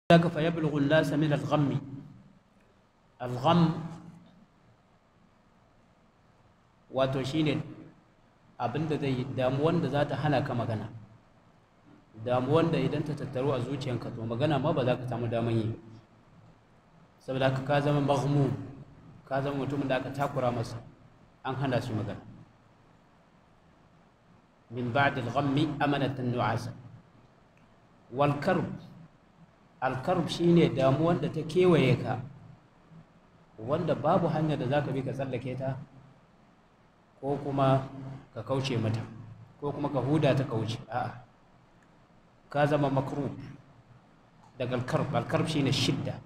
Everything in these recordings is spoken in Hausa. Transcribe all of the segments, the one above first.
ذاك فيبلغ الناس من الغم الغم wato shine abinda zai damuwan da za ta hana ka magana damuwan da idan ta tattaru a zuciyanka to magana ma ba za ka samu daman yi saboda haka ka zama maghmum ka zama mutumin da aka takura masa an hana shi magana min ba'd al-ghammi amanatan nu'asa wal karb al karb shine damuwan da ta kewaye ka wanda babu hanyar da zaka bi ka tsallake ta ko kuma ka kauce mata ko kuma ka huda ta kauce a'a ka zama makrub daga al-karb al-karb shine shidda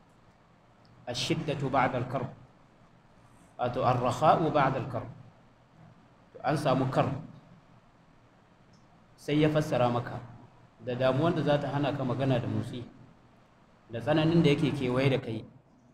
الشدة بعد الكرب wato arrakha'u ba'da al-karb to an samu karb sai ya fassara maka da damuwan da za ta hana ka magana da motsi da tsananin da yake kewaye da kai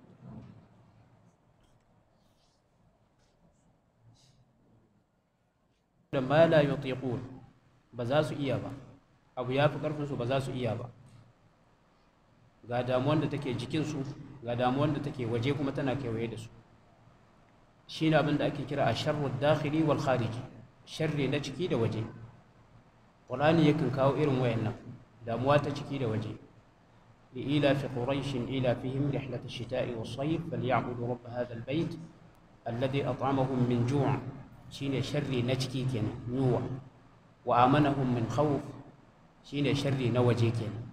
da ma la yutiqun ba za su iya ba abu ya fi karfinsu ba za su iya ba ga damuwan da take jikinsu ga damuwan da take waje kuma tana kewaye da su shi ne abin da ake kira a sharru dakhili wal khariji sharri na ciki da waje ƙur'ani yakan kawo irin wayannan damuwa ta ciki da waje لإيلاف قريش إيلافهم رحلة الشتاء والصيف فليعبدوا رب هذا البيت الذي أطعمهم من جوع شين شر نجكي كنا نوع وآمنهم من خوف شين شر نوجي كنا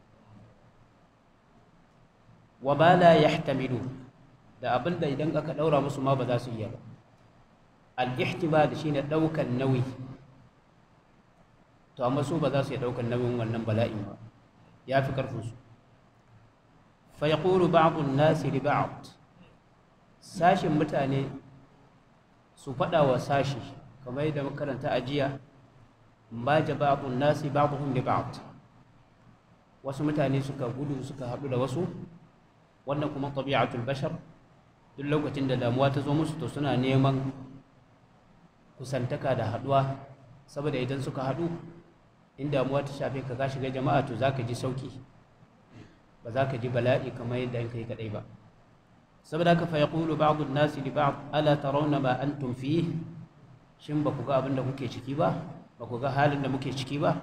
وما لا يحتملون da abin da idan aka ɗaura musu ma ba za su iya ba al-ihtimal shine ɗaukan nauyi to amma su ba za su iya ɗaukan nauyin wannan bala'in ba ya fi ƙarfinsu fa yaqulu ba'du an-nasi li ba'd sashin mutane su faɗa wa sashi kamar yadda makaranta ajiya ma ja ba'du an-nasi ba'dhum li ba'd wasu mutane suka gudu suka haɗu da wasu wannan kuma tabi'atul bashar duk lokacin da damuwa ta zo musu to suna neman kusantaka da haduwa saboda idan suka hadu in damuwa ta shafe ka ka shiga jama'a to zaka ji sauki ba za ka ji bala'i kamar yadda kai kadai ba saboda haka fa yaqulu ba'd an-nas li ba'd ala tarawna ma antum fihi shin ba ku ga abin da kuke ciki ba ba ku ga halin da muke ciki ba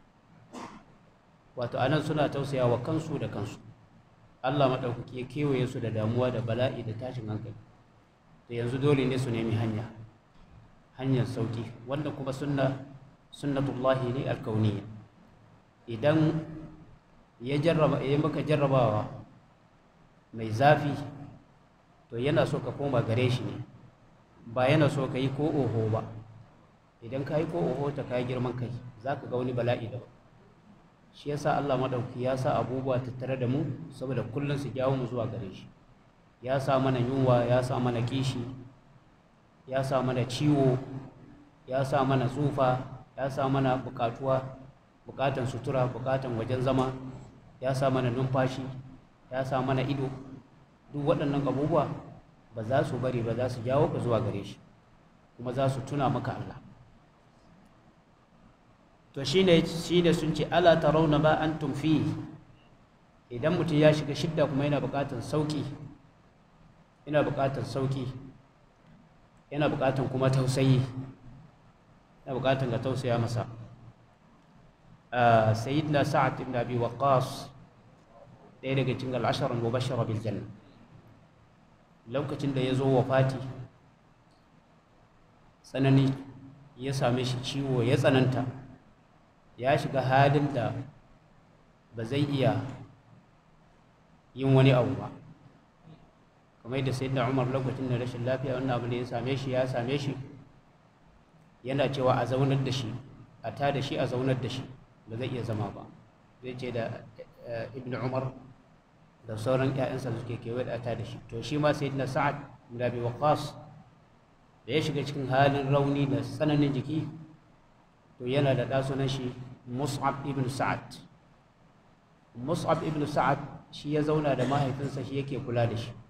wato anan suna tausaya wa kansu da kansu Allah maɗaukaki ya kewaye su da damuwa da bala'i da tashin hankali da yanzu dole ne su nemi hanya hanyar sauki wanda kuma sunna sunnatullahi ne alkauniya idan ya jarraba ya maka jarrabawa mai zafi to yana so ka koma gare shi ne ba yana so ka yi ko oho ba idan ka yi ko oho ta kayi girman kai za ka ga wani bala'i daban shi yasa Allah madauki ya sa abubuwa tattare da mu saboda kullum su jawo mu zuwa gare shi ya sa mana yunwa ya sa mana kishi ya sa mana ciwo ya sa mana tsufa ya sa mana bukatuwa bukatan sutura bukatan wajen zama ya sa mana numfashi ya sa mana ido duk waɗannan abubuwa ba za su bari ba za su jawo ka zuwa gare shi kuma za su tuna maka Allah to shine shine sun ce ala tarawna ma antum fi idan mutum ya shiga shidda kuma yana buƙatar sauki yana buƙatar sauki yana buƙatar kuma tausayi yana buƙatar ga tausaya masa sayyidina sa'ad ibn abi waqqas ɗaya daga cikin al'asharar mubashara bil janna lokacin da ya zo wafati tsanani ya same shi ciwo ya tsananta ya shiga halin da ba zai iya yin wani abu ba kamar yadda sai da umar lokacin da rashin lafiya wannan abu da ya same shi ya same shi yana cewa a zaunar da shi a ta da shi a zaunar da shi ba zai iya zama ba zai ce da ibn umar da sauran 'ya'yansa suke kewaye da ta da shi to shi ma sai na sa'ad bin abi waqas da ya shiga cikin halin rauni da tsananin jiki to yana da ɗasunan shi mus'ab ibn sa'ad mus'ab ibn sa'ad shi ya zauna da mahaifinsa shi yake kula da shi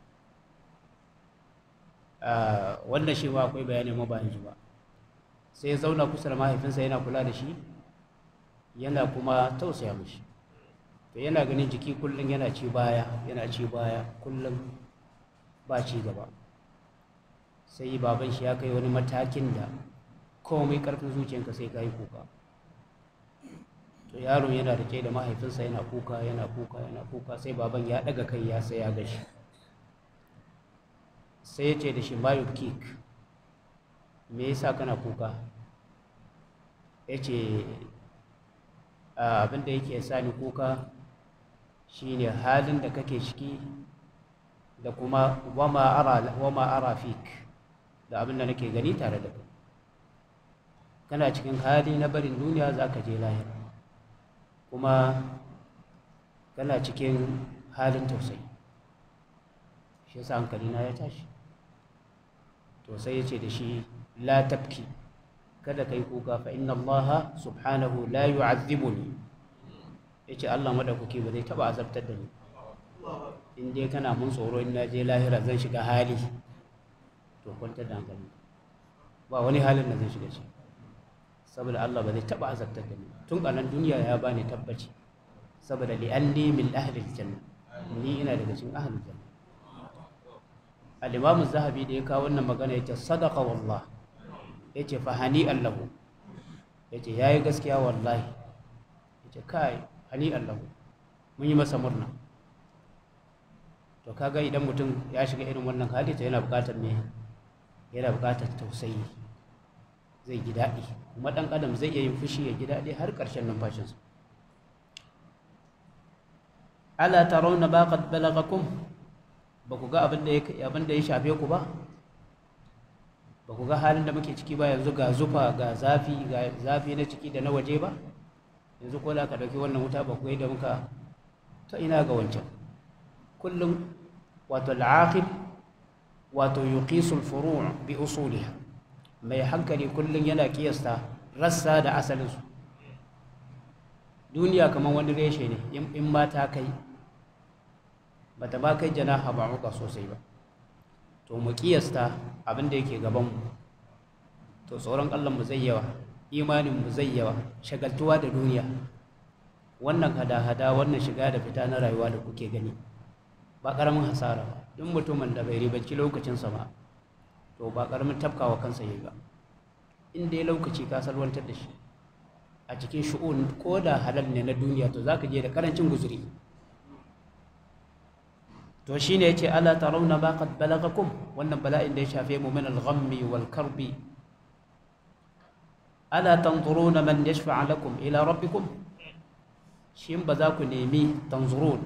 wannan shi ma akwai bayani ma ba ji ba sai ya zauna kusa da mahaifinsa yana kula da shi yana kuma tausaya mishi to yana ganin jiki kullum yana ci baya yana ci baya kullum ba ci gaba sai baban shi ya kai wani matakin da komai karfin zuciyanka sai ka yi kuka to yaron yana rike da mahaifinsa yana kuka yana kuka yana kuka sai baban ya daga kai ya sai ya gashi sai ya ce da shi mayu kik me yasa kana kuka ya ce abinda yake sa ni kuka shine halin da kake ciki da kuma wama ara wama ara fik da abinda nake gani tare da kai kana cikin hali na barin duniya za ka je lahira kuma kana cikin halin tausayi shi yasa hankalina ya tashi to sai ya ce da shi la tabki kada kai kuka fa inna allaha subhanahu la yu'adhibuni yace Allah madaukaki ba zai taba azabtar da ni in dai kana mun tsoro in naje lahira zan shiga hali to kwantar da hankali ba wani halin da zan shiga shi saboda Allah ba zai taba azabtar da ni tun a nan duniya ya bani tabbaci saboda li anni min ahli aljanna ni ina daga cikin ahli aljanna al-imam az-zahabi da ya kawo wannan magana yace sadaqa wallah yace fa hani allahu yace yayi gaskiya wallahi yace kai hani allahu mun yi masa murna to kaga idan mutum ya shiga irin wannan hali to yana buƙatar me yana buƙatar tausayi zai ji daɗi kuma ɗan adam zai iya yin fushi ya ji daɗi har ƙarshen numfashinsa ala tarawna ba qad balagakum ba ku ga abin da ya abin da ya shafe ku ba ba ku ga halin da muke ciki ba yanzu ga zufa ga zafi ga zafi na ciki da na waje ba yanzu ko da ka dauki wannan wuta ba ku yi da muka ta ina ga wancan kullum wato al'aqil wato yuqisul furu' bi usuliha mai hankali kullum yana kiyasta rassa da asalinsu duniya kamar wani reshe ne in ma ta kai bata ba kai janaha ba muka sosai ba to mu kiyasta abin da yake gabanmu to tsoron mu zai yawa imaninmu zai yawa shagaltuwa da duniya wannan hada-hada wannan shiga da fita na rayuwa da kuke gani ba ƙaramin hasara ba duk mutumin da bai ribanci lokacinsa ba to ba ƙaramin tafkawa kansa yi ba in dai lokaci ka salwantar da shi a cikin shu'un ko da halal ne na duniya to za ka je da ƙarancin guzuri to shi ne ya ce ala tarawna ba qad balagakum wannan bala'in da ya shafe mu min al-ghammi wal karbi ala tanzuruna man yashfa'a lakum ila rabbikum shin ba za ku nemi tanzurun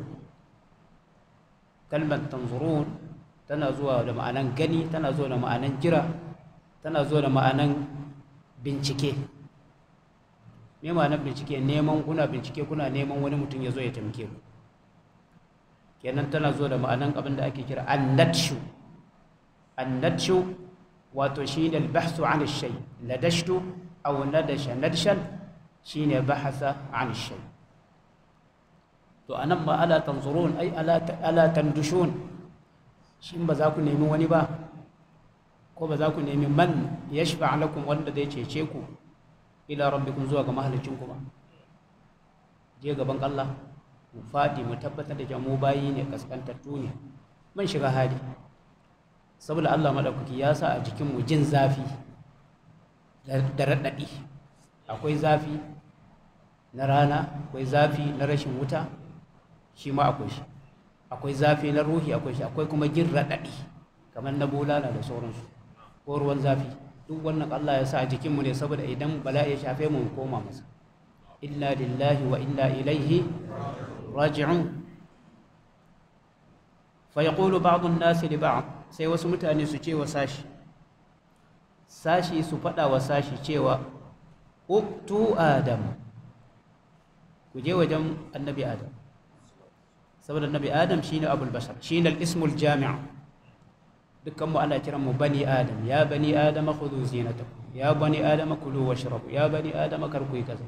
kalmar tanzurun tana zuwa da ma'anan gani tana zuwa da ma'anan jira tana zuwa da ma'anan bincike me ma'anar bincike neman kuna bincike kuna neman wani mutum ya zo ya taimake ku kenan tana zuwa da ma'anan abin da ake kira annatshu annatshu wato shine albahsu an shay ladashtu aw nadasha nadshan shine bahasa an shay to anan ma ala tanzurun ai ala ala tandushun shin ba za ku nemi wani ba ko ba za ku nemi man yashfa lakum wanda zai cece ku ila rabbikum zuwa ga mahalicinku ba je gaban Allah mu faɗi mu tabbatar da mu bayi ne kaskantattu ne mun shiga hali saboda Allah madaukaki ya sa a jikin mu jin zafi da raɗaɗi akwai zafi na rana akwai zafi na rashin wuta shi ma akwai shi akwai zafi na ruhi akwai shi akwai kuma jin raɗaɗi kamar na bulala da sauransu ko ruwan zafi duk wannan Allah ya sa a jikin mu ne saboda idan bala'i ya shafe mu mu koma masa inna lillahi wa inna ilaihi raji'un fa yaqulu ba'd an-nas li ba'd sai wasu mutane su ce wa sashi sashi su fada wa sashi cewa uktu adam ku je wajen annabi adam saboda annabi adam shine abul bashar shine al-ismul jami' dukkan mu ana kiran mu bani adam ya bani adam khudhu zinatakum ya bani adam kulu washrabu ya bani adam karku kaza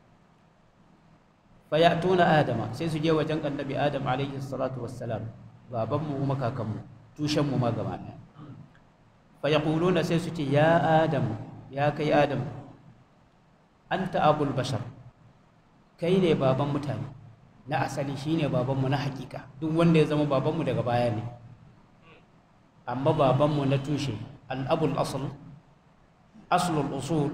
fayatuna adama sai su je wajen annabi adam alaihi salatu wassalam babanmu kuma kakanmu tushenmu ma gaba ɗaya fayaquluna sai su ce ya adam ya kai adam anta abul bashar kai ne baban mutane na asali shine babanmu na hakika duk wanda ya zama babanmu daga baya ne amma babanmu na tushe al'abul asl aslul usul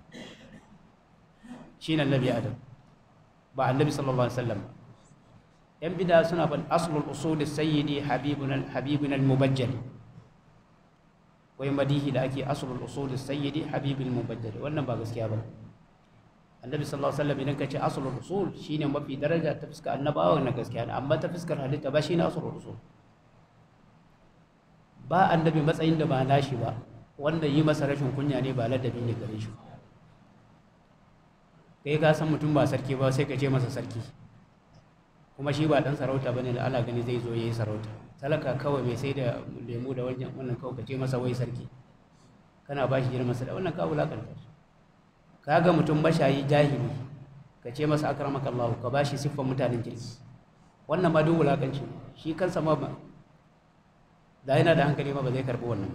shine annabi adam ba annabi sallallahu alaihi wasallam yan bida suna ban aslul usul sayyidi habibuna habibuna al-mubajjal wai madihi da ake aslul usul sayyidi habibul mubajjal wannan ba gaskiya ba annabi sallallahu alaihi wasallam idan kace aslul usul shine mafi daraja ta fuskar annabawa na gaskiya ne amma ta fuskar halitta ba shine aslul usul ba annabi matsayin da ba nashi ba wanda yi masa rashin kunya ne ba ladabi ne gare shi kai ka san mutum ba sarki ba sai ka ce masa sarki kuma shi ba dan sarauta bane da Allah gani zai zo yayi sarauta talaka kawai mai sai da lemu da wajen wannan kawai ka ce masa wai sarki kana ba shi girman sa da wannan ka wulakanta shi kaga mutum mashayi jahili ka ce masa akramaka Allah ka ba shi siffar mutanen kirki wannan ma duk wulakanci shi kansa ma ba da yana da hankali ma ba zai karbi wannan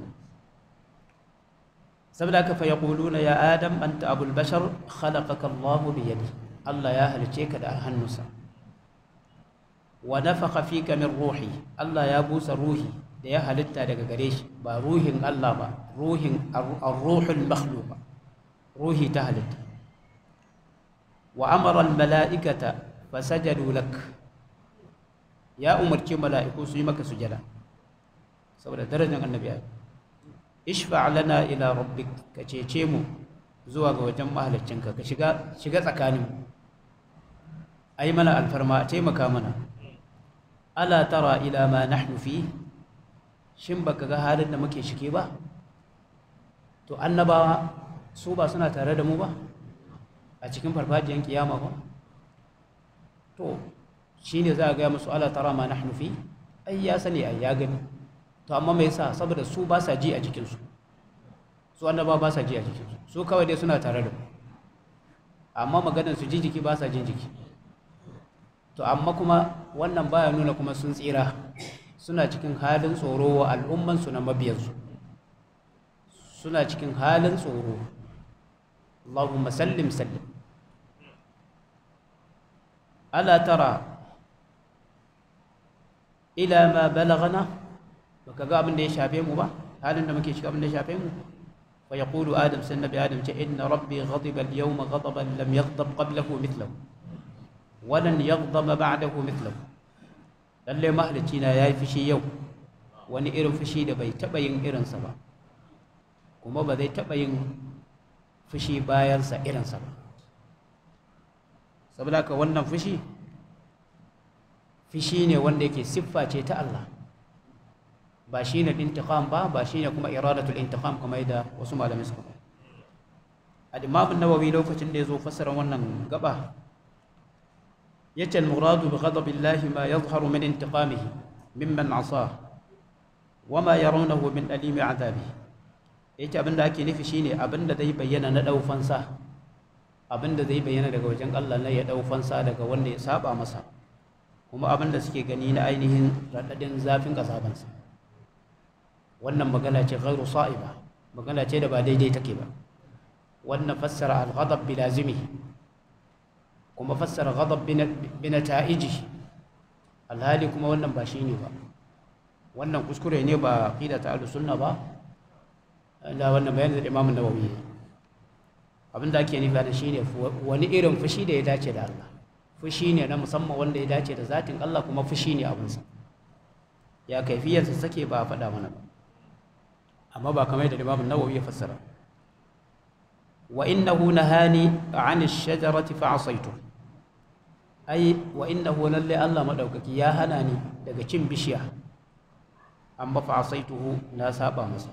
saboda haka fa yaquluna ya adam anta abul bashar khalaqaka Allah bi yadi Allah ya halice ka da hannunsa wa nafakha fika min ruhi Allah ya busa ruhi da ya halitta daga gare shi ba ruhin Allah ba ruhin ar-ruhul makhluq ruhi ta halitta wa amara al-mala'ikata fasajadu lak ya umarci mala'iku su yi maka sujada saboda darajar annabi ishfa lana ila rabbik ka cece mu zuwa ga wajen mahaliccinka ka shiga shiga tsakanin ai mana alfarma a taimaka mana ala tara ila ma nahnu fi shin baka ga halin da muke shike ba to annabawa su ba suna tare da mu ba a cikin farfajiyar kiyama ba to shine za a gaya musu ala tara ma nahnu fi ai ya sani ai ya gani to amma me yasa saboda su ba sa ji a jikinsu su annaba ba sa ji a jikinsu su kawai dai suna tare da mu amma maganar su ji jiki ba sa jin jiki to amma kuma wannan baya nuna kuma sun tsira suna cikin halin tsoro wa al'ummansu na mabiyansu suna cikin halin tsoro Allahumma sallim sallim ala tara ila ma balagana baka ga abin da ya shafe mu ba halin da muke shiga abin da ya shafe mu fa yaqulu adam sai nabi adam ce inna rabbi ghadiba al-yawma ghadaban lam yaghdab qablahu mithlahu wa lan yaghdaba ba'dahu mithlahu lalle mahalicci na yayi fushi yau wani irin fushi da bai taba yin irinsa ba kuma ba zai taba yin fushi bayansa irinsa ba saboda haka wannan fushi fushi ne wanda yake siffa ce ta Allah ba shi ne intiqam ba ba shi ne kuma iradatul intiqam kamar da wasu malamai suka faɗa al-imam an-nawawi lokacin da yazo fassara wannan gaba yace al-muradu bi ghadabillahi ma yadhharu min intiqamihi mimman asa wa ma yarawnahu min alimi adabihi yace abinda ake nufi shine abinda zai bayyana na daufansa abinda zai bayyana daga wajen Allah na ya daufansa daga wanda ya saba masa kuma abinda suke gani na ainihin radadin zafin kasabansa wannan magana ce ghairu sa'iba magana ce da ba daidai take ba wannan fassara al-ghadab bi lazimi kuma fassara ghadab bi nata'iji alhali kuma wannan ba shine ba wannan kuskure ne ba aqida ta ahlus sunna ba da wannan bayanin da Imam Nawawi abinda ake nufi da shine wani irin fushi da ya dace da Allah fushi ne na musamman wanda ya dace da zatin Allah kuma fushi ne abinsa ya kaifiyarsa sake ba a faɗa mana ba amma ba kamar da Imam Nawawi ya fassara wa innahu nahani an ash-shajarati fa asaitu ai wa innahu lalle Allah madaukaki ya hana ni daga cin bishiya amma fa asaituhu na saba masa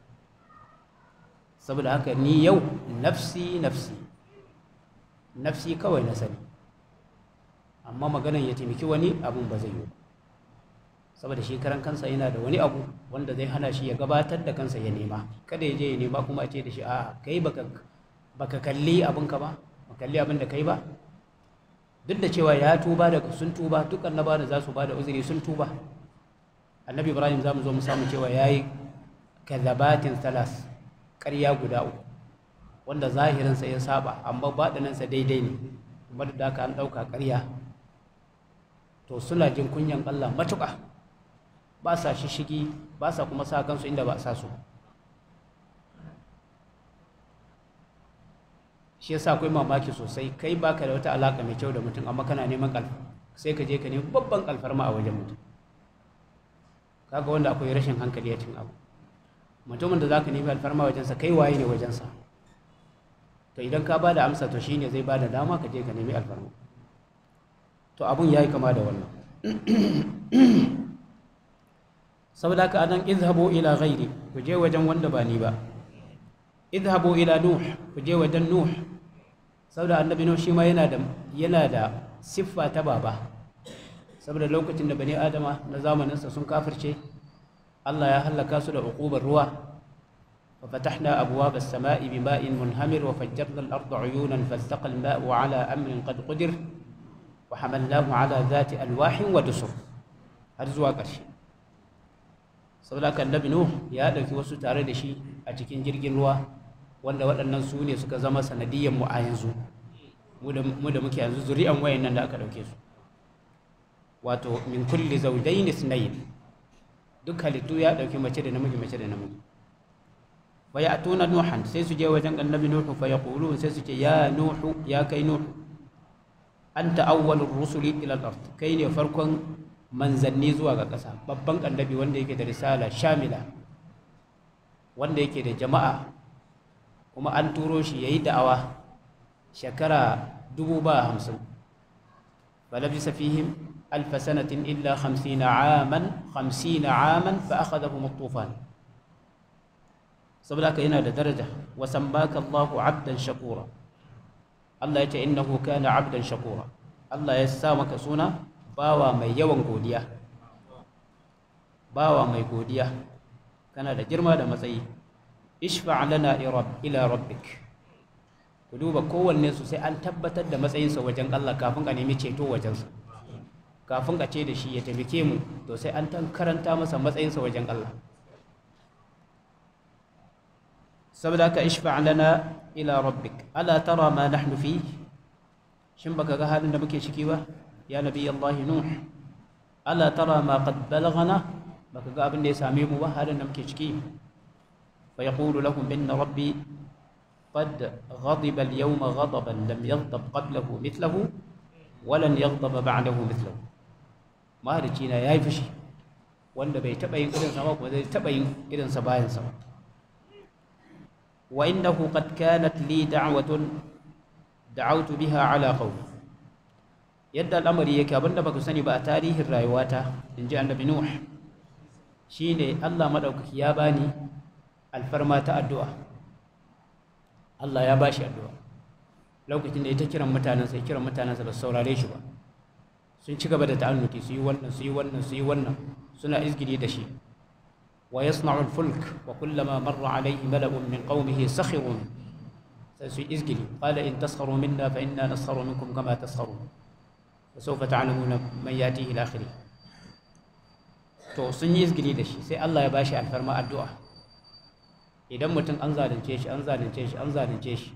saboda haka ni yau nafsi nafsi nafsi kawai na sani amma maganan ya taimaki wani abun ba zai yi saboda shi karan kansa yana da wani abu wanda zai hana shi ya gabatar da kansa ya nema kada ya je ya nema kuma a ce da shi a kai baka baka kalli abinka ba ba kalli abin da kai ba duk da cewa ya tuba da sun tuba duk annaba da za su ba da uzuri sun tuba annabi ibrahim za mu zo mu samu cewa ya yi kazabatin salas ƙarya guda uku wanda zahirinsa ya saba amma baɗinansa daidai ne kuma da haka an ɗauka ƙarya to suna jin kunyan Allah matuƙa ba sa shishigi ba sa kuma sa kansu inda ba a sa su shi yasa akwai mamaki sosai kai baka da wata alaka mai kyau da mutum amma kana neman kalfa sai ka je ka nemi babban kalfarma a wajen mutum kaga wanda akwai rashin hankali a cikin abu mutumin da zaka nemi alfarma wajensa kai waye ne wajensa to idan ka bada amsa to shine zai bada dama ka je ka nemi alfarma to abun yayi kama da wannan saboda haka anan izhabu ila ghairi ku je wajen wanda ba ni ba izhabu ila nuh ku je wajen nuh saboda annabi nuh shi ma yana da yana da siffa ta baba saboda lokacin da bani adama na zamaninsa sun kafirce Allah ya halaka su da uqubar ruwa fa fatahna abwaab as-samaa'i bima'in munhamir wa fajjarna al-ardha 'uyunan faltaqa al-maa'u 'ala amrin qad qadir wa hamalnahu 'ala dhati alwahin wa dusur har zuwa ƙarshe saboda kan nabi nuh ya dauki wasu tare da shi a cikin jirgin ruwa wanda waɗannan su ne suka zama sanadiyyar mu a yanzu mu da muke yanzu zuri'an wayannan da aka dauke su wato min kulli zawjayn ithnayn duk halittu ya dauki mace da namiji mace da namiji fa ya'tuna nuhan sai su je wajen annabi nuhu fa yaqulun sai su ce ya nuhu ya kai nuhu anta awwalur rusuli ila al-ard kai ne farkon manzanni zuwa ga ƙasa babban annabi wanda yake da risala shamila wanda yake da jama'a kuma an turo shi yayi da'awa shekara dubu ba hamsin falabisa fihim ألف سنة إلا خمسين عاما خمسين عاما فأخذهم الطوفان سبلاك هنا درجة وسماك الله عبدا شكورا الله يتي إنه كان عبدا شكورا الله يسامك سونا باوا مي يوان godiya bawa mai godiya kana da girma da matsayi ishfa lana ila rabbik ku duba kowanne su sai an tabbatar da matsayinsa wajen Allah kafin a nemi ceto wajensa kafin a ce da shi ya taimake mu to sai an tan karanta masa matsayinsa wajen Allah saboda ka ishfa lana ila rabbik ala tara ma nahnu fi shin baka ga halin da muke ciki ba ya nabi Allah nuh ala tara ma qad balaghana baka ga abin da ya same mu ba halin da muke ciki fa yaqulu lahum inna rabbi قد غضب اليوم غضبا لم يغضب قبله مثله ولن يغضب بعده مثله mahalici na ya yi fushi wanda bai taɓa yin irinsa ba kuma zai taɓa yin irinsa bayansa ba wa innahu qad kanat li da'watun da'awtu biha ala qawmi yadda al'amari yake abinda baka sani ba a tarihin rayuwata inji annabi nuh shine Allah madaukaki ya bani alfarma ta addu'a Allah ya bashi addu'a lokacin da ya ta kiran mutanensa ya kiran mutanensa ba su saurare shi ba sun ci gaba da ta'annuti su yi wannan su yi wannan su yi wannan suna izgiri da shi wa yasna'u al-fulk wa kullama marra alayhi mala'un min qaumihi sakhiru sai su yi izgiri qala in taskharu minna fa inna naskharu minkum kama taskharun fa sawfa ta'lamuna man yatihi al-akhir to sun yi izgiri da shi sai Allah ya bashi alfarma addu'a idan mutum an zalunce shi an zalunce shi an zalunce shi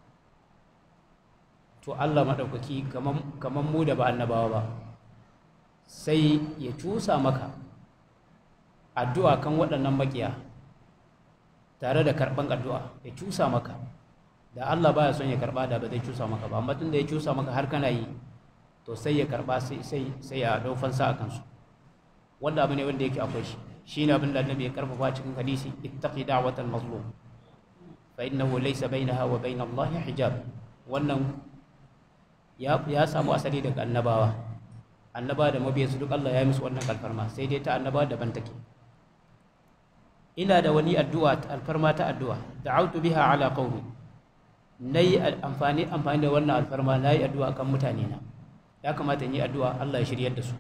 to Allah maɗaukaki kamar mu da ba annabawa ba sai ya cusa maka addu'a kan waɗannan makiya tare da karɓan addu'a ya cusa maka da Allah baya son ya karɓa da ba zai cusa maka ba amma tun da ya cusa maka har kana yi to sai ya karɓa sai ya ɗau fansa a kansu wanda abu ne wanda yake akwai shi shi ne abin da annabi ya karfafa cikin hadisi ittaqi da'watal mazlum fa innahu laysa bainaha wa bain Allah hijab wannan ya samu asali daga annabawa annaba da mabiyansu duk Allah ya yi musu wannan alfarma sai dai ta annaba daban take ina da wani addu'a alfarma ta addu'a da'autu biha ala qaumi nayi amfani amfani da wannan alfarma nayi addu'a kan mutane na ya kamata in yi addu'a Allah ya shiryar da su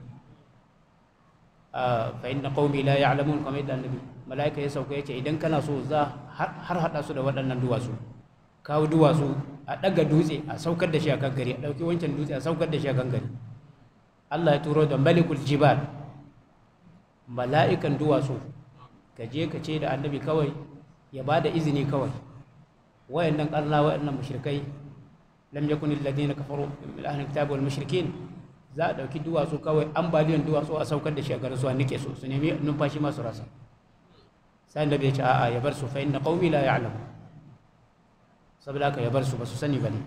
fa inna qaumi la ya'lamun kamar yadda annabi malaika ya sauka yace idan kana so za har hada su da waɗannan duwatsu kawo duwatsu a ɗaga dutse a saukar da shi a kan gari a ɗauki wancan dutse a saukar da shi a kan gari Allah ya turo da malikul jibal mala'ikan duwatsu ka je ka ce da annabi kawai ya ba da izini kawai wayannan ƙarna wayannan mushrikai lam yakun alladhina kafaru min ahli alkitab wal mushrikin za a ɗauki duwatsu kawai ambaliyan duwatsu a saukar da shi a garin su a nike su su nemi numfashi masu rasa sai annabi ya ce a'a ya bar su fa inna qaumi la ya'lamu saboda haka ya bar su ba su sani bane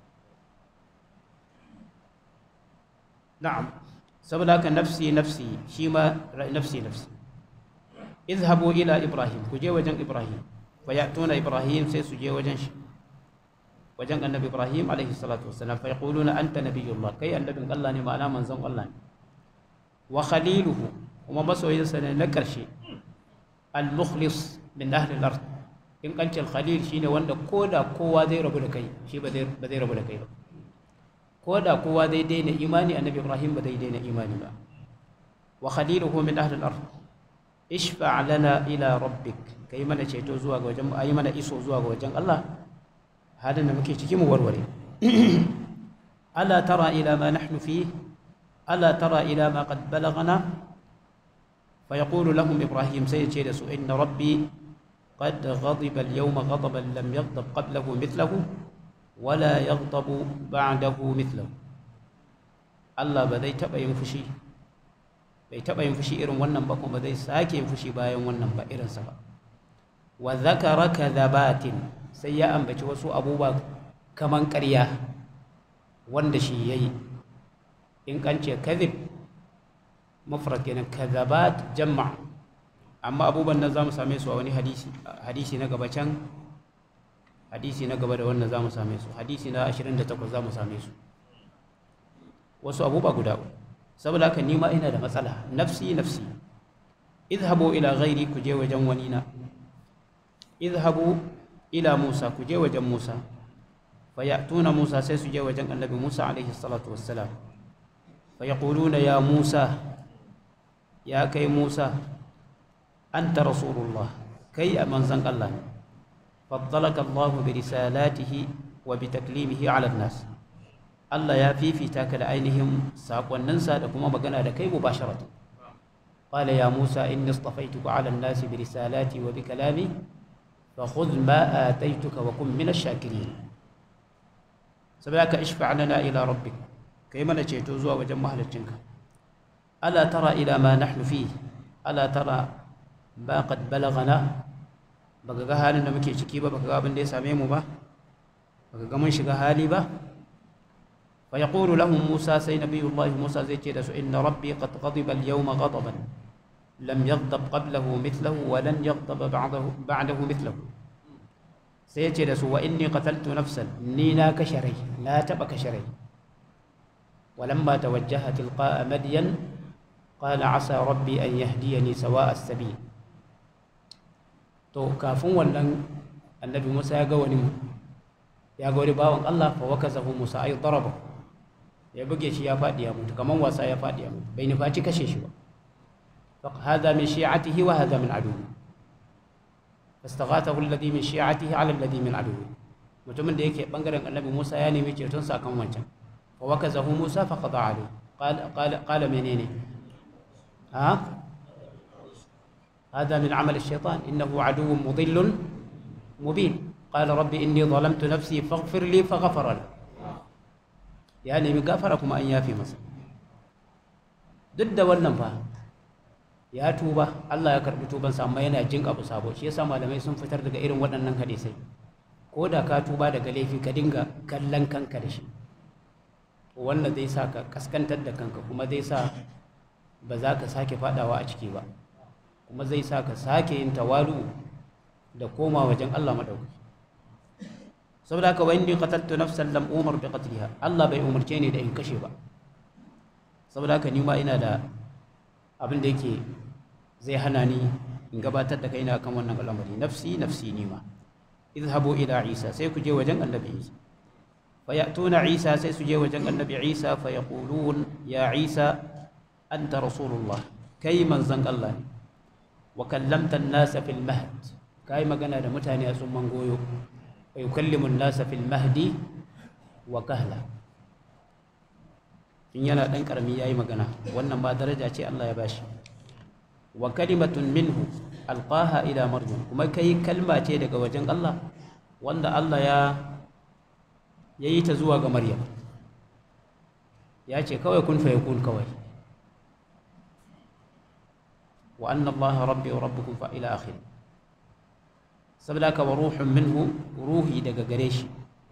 na'am saboda haka nafsi nafsi shi ma nafsi nafsi izhabu ila ibrahim ku je wajen ibrahim fa ya'tuna ibrahim sai su je wajen shi wajen annabi ibrahim alaihi salatu wassalam fa yaquluna anta nabiyullah kai annabin Allah ne ma'ana manzon Allah ne wa khaliluhu kuma masoyinsa ne na karshe al-mukhlis min ahli al-ard in kancin khalil shine wanda koda kowa zai rabu da kai shi ba zai ba zai rabu da kai ba koda kowa zai daina imani annabi ibrahim ba zai daina imani ba wa khaliluhu min ahli al-ard ishfa' lana ila rabbik kai mana ceto zuwa ga wajen ayi mana iso zuwa ga wajen Allah halin da muke ciki mu warware ala tara ila ma nahnu fi ala tara ila ma qad balagana fa yaqulu lahum ibrahim sai ce da su inna rabbi qad ghadiba al-yawma ghadaban lam yaghdab qablahu mithlahu wala yaghdabu ba'dahu mithlahu Allah ba zai taba yin fushi bai taba yin fushi irin wannan ba kuma zai sake yin fushi bayan wannan ba irinsa ba wa dhakara kadhabatin sai ya ambaci wasu abubuwa kaman ƙarya wanda shi ya yi in kan ce kadhib mafrad kenan kadhabat jamma amma abubuwan nan za mu same su a wani hadisi hadisi na gaba can hadisi na gaba da wannan za mu same su hadisi na 28 za mu same su wasu abubuwa guda saboda haka ni ma ina da matsala nafsi nafsi idhabu ila ghairi ku je wajen wani na idhabu ila Musa ku je wajen Musa fa ya'tuna Musa sai su je wajen Annabi Musa alaihi salatu wassalam fa yaquluna ya Musa ya kai Musa anta rasulullah kai a manzan Allah faddalaka Allah bi risalatihi wa bi taklimihi ala nas Allah ya fifita ka da ainihin sakonninsa da kuma magana da kai mubasharatan قال يا موسى إني اصطفيتك على الناس برسالاتي وبكلامي فخذ ما آتيتك وكن من الشاكرين سبعك اشفع لنا إلى ربك كيما نجيتو زوا وجم مهلتشنك ألا ترى إلى ما نحن فيه ألا ترى ما قد بلغنا baka ga halin da muke ciki ba baka ga abin da ya same mu ba baka ga mun shiga hali ba fa yaqulu lahum musa sai nabiyullahi musa zai ce da su inna rabbi qad ghadiba al-yawma ghadaban lam yaghdab qablahu mithlahu wa lan yaghdab ba'dahu ba'dahu mithlahu sai ya ce da su wa inni qataltu nafsan ni na kashe rai na taba kashe rai walamma tawajjaha tilqa'a madyan qala asa rabbi an yahdiyani sawa'a as-sabil to kafin wannan annabi Musa ya ga wani ya ga wani bawan Allah fa wakazahu Musa ay daraba ya buge shi ya fadi ya mutu kaman wasa ya fadi ya mutu bai nufaci kashe shi ba فهذا من شيعته وهذا من عدوه فاستغاثه الذي من شيعته على الذي من عدوه mutumin da yake bangaren annabi Musa ya nemi ceton sa kan wancan fa wakazahu Musa fa qada alayhi qala qala qala menene ha هذا من عمل الشيطان إنه عدو مضل مبين قال ربي إني ظلمت نفسي فاغفر لي فغفر له يعني من غفركم أن يافي مصر ضد wannan fa ya tuba Allah ya karbi tubansa amma yana jin abu sabo shi yasa malamai sun fitar daga irin waɗannan hadisai ko da ka tuba daga laifi ka dinga kallon kanka da shi wannan zai sa ka kaskantar da kanka kuma zai sa ba za ka sake fadawa a ciki ba kuma zai sa ka sake yin tawalu da koma wajen Allah madaukaki saboda haka wa inni qataltu nafsan lam umar bi qatliha Allah bai umarce ni da in kashe ba saboda haka ni ma ina da abin da yake zai hana ni in gabatar da kaina kan wannan al'amari nafsi nafsi ni ma idhabu ila isa sai ku je wajen annabi isa fa ya'tuna isa sai su je wajen annabi isa fa yaqulun ya isa anta rasulullah kai manzon Allah ne wa kallamta an-nasa fil mahd kai magana da mutane a tsumman goyo wa yukallimu an-nasa fil mahdi wa kahla in yana dan karami yayi magana wannan ba daraja ce Allah ya bashi wa kalimatun minhu alqaha ila maryam kuma kai kalma ce daga wajen Allah wanda Allah ya yayi ta zuwa ga maryam ya ce kawai kun fa yakun kawai wa anna allaha rabbi wa rabbukum fa ila akhir saboda ka wa ruhun minhu ruhi daga gare shi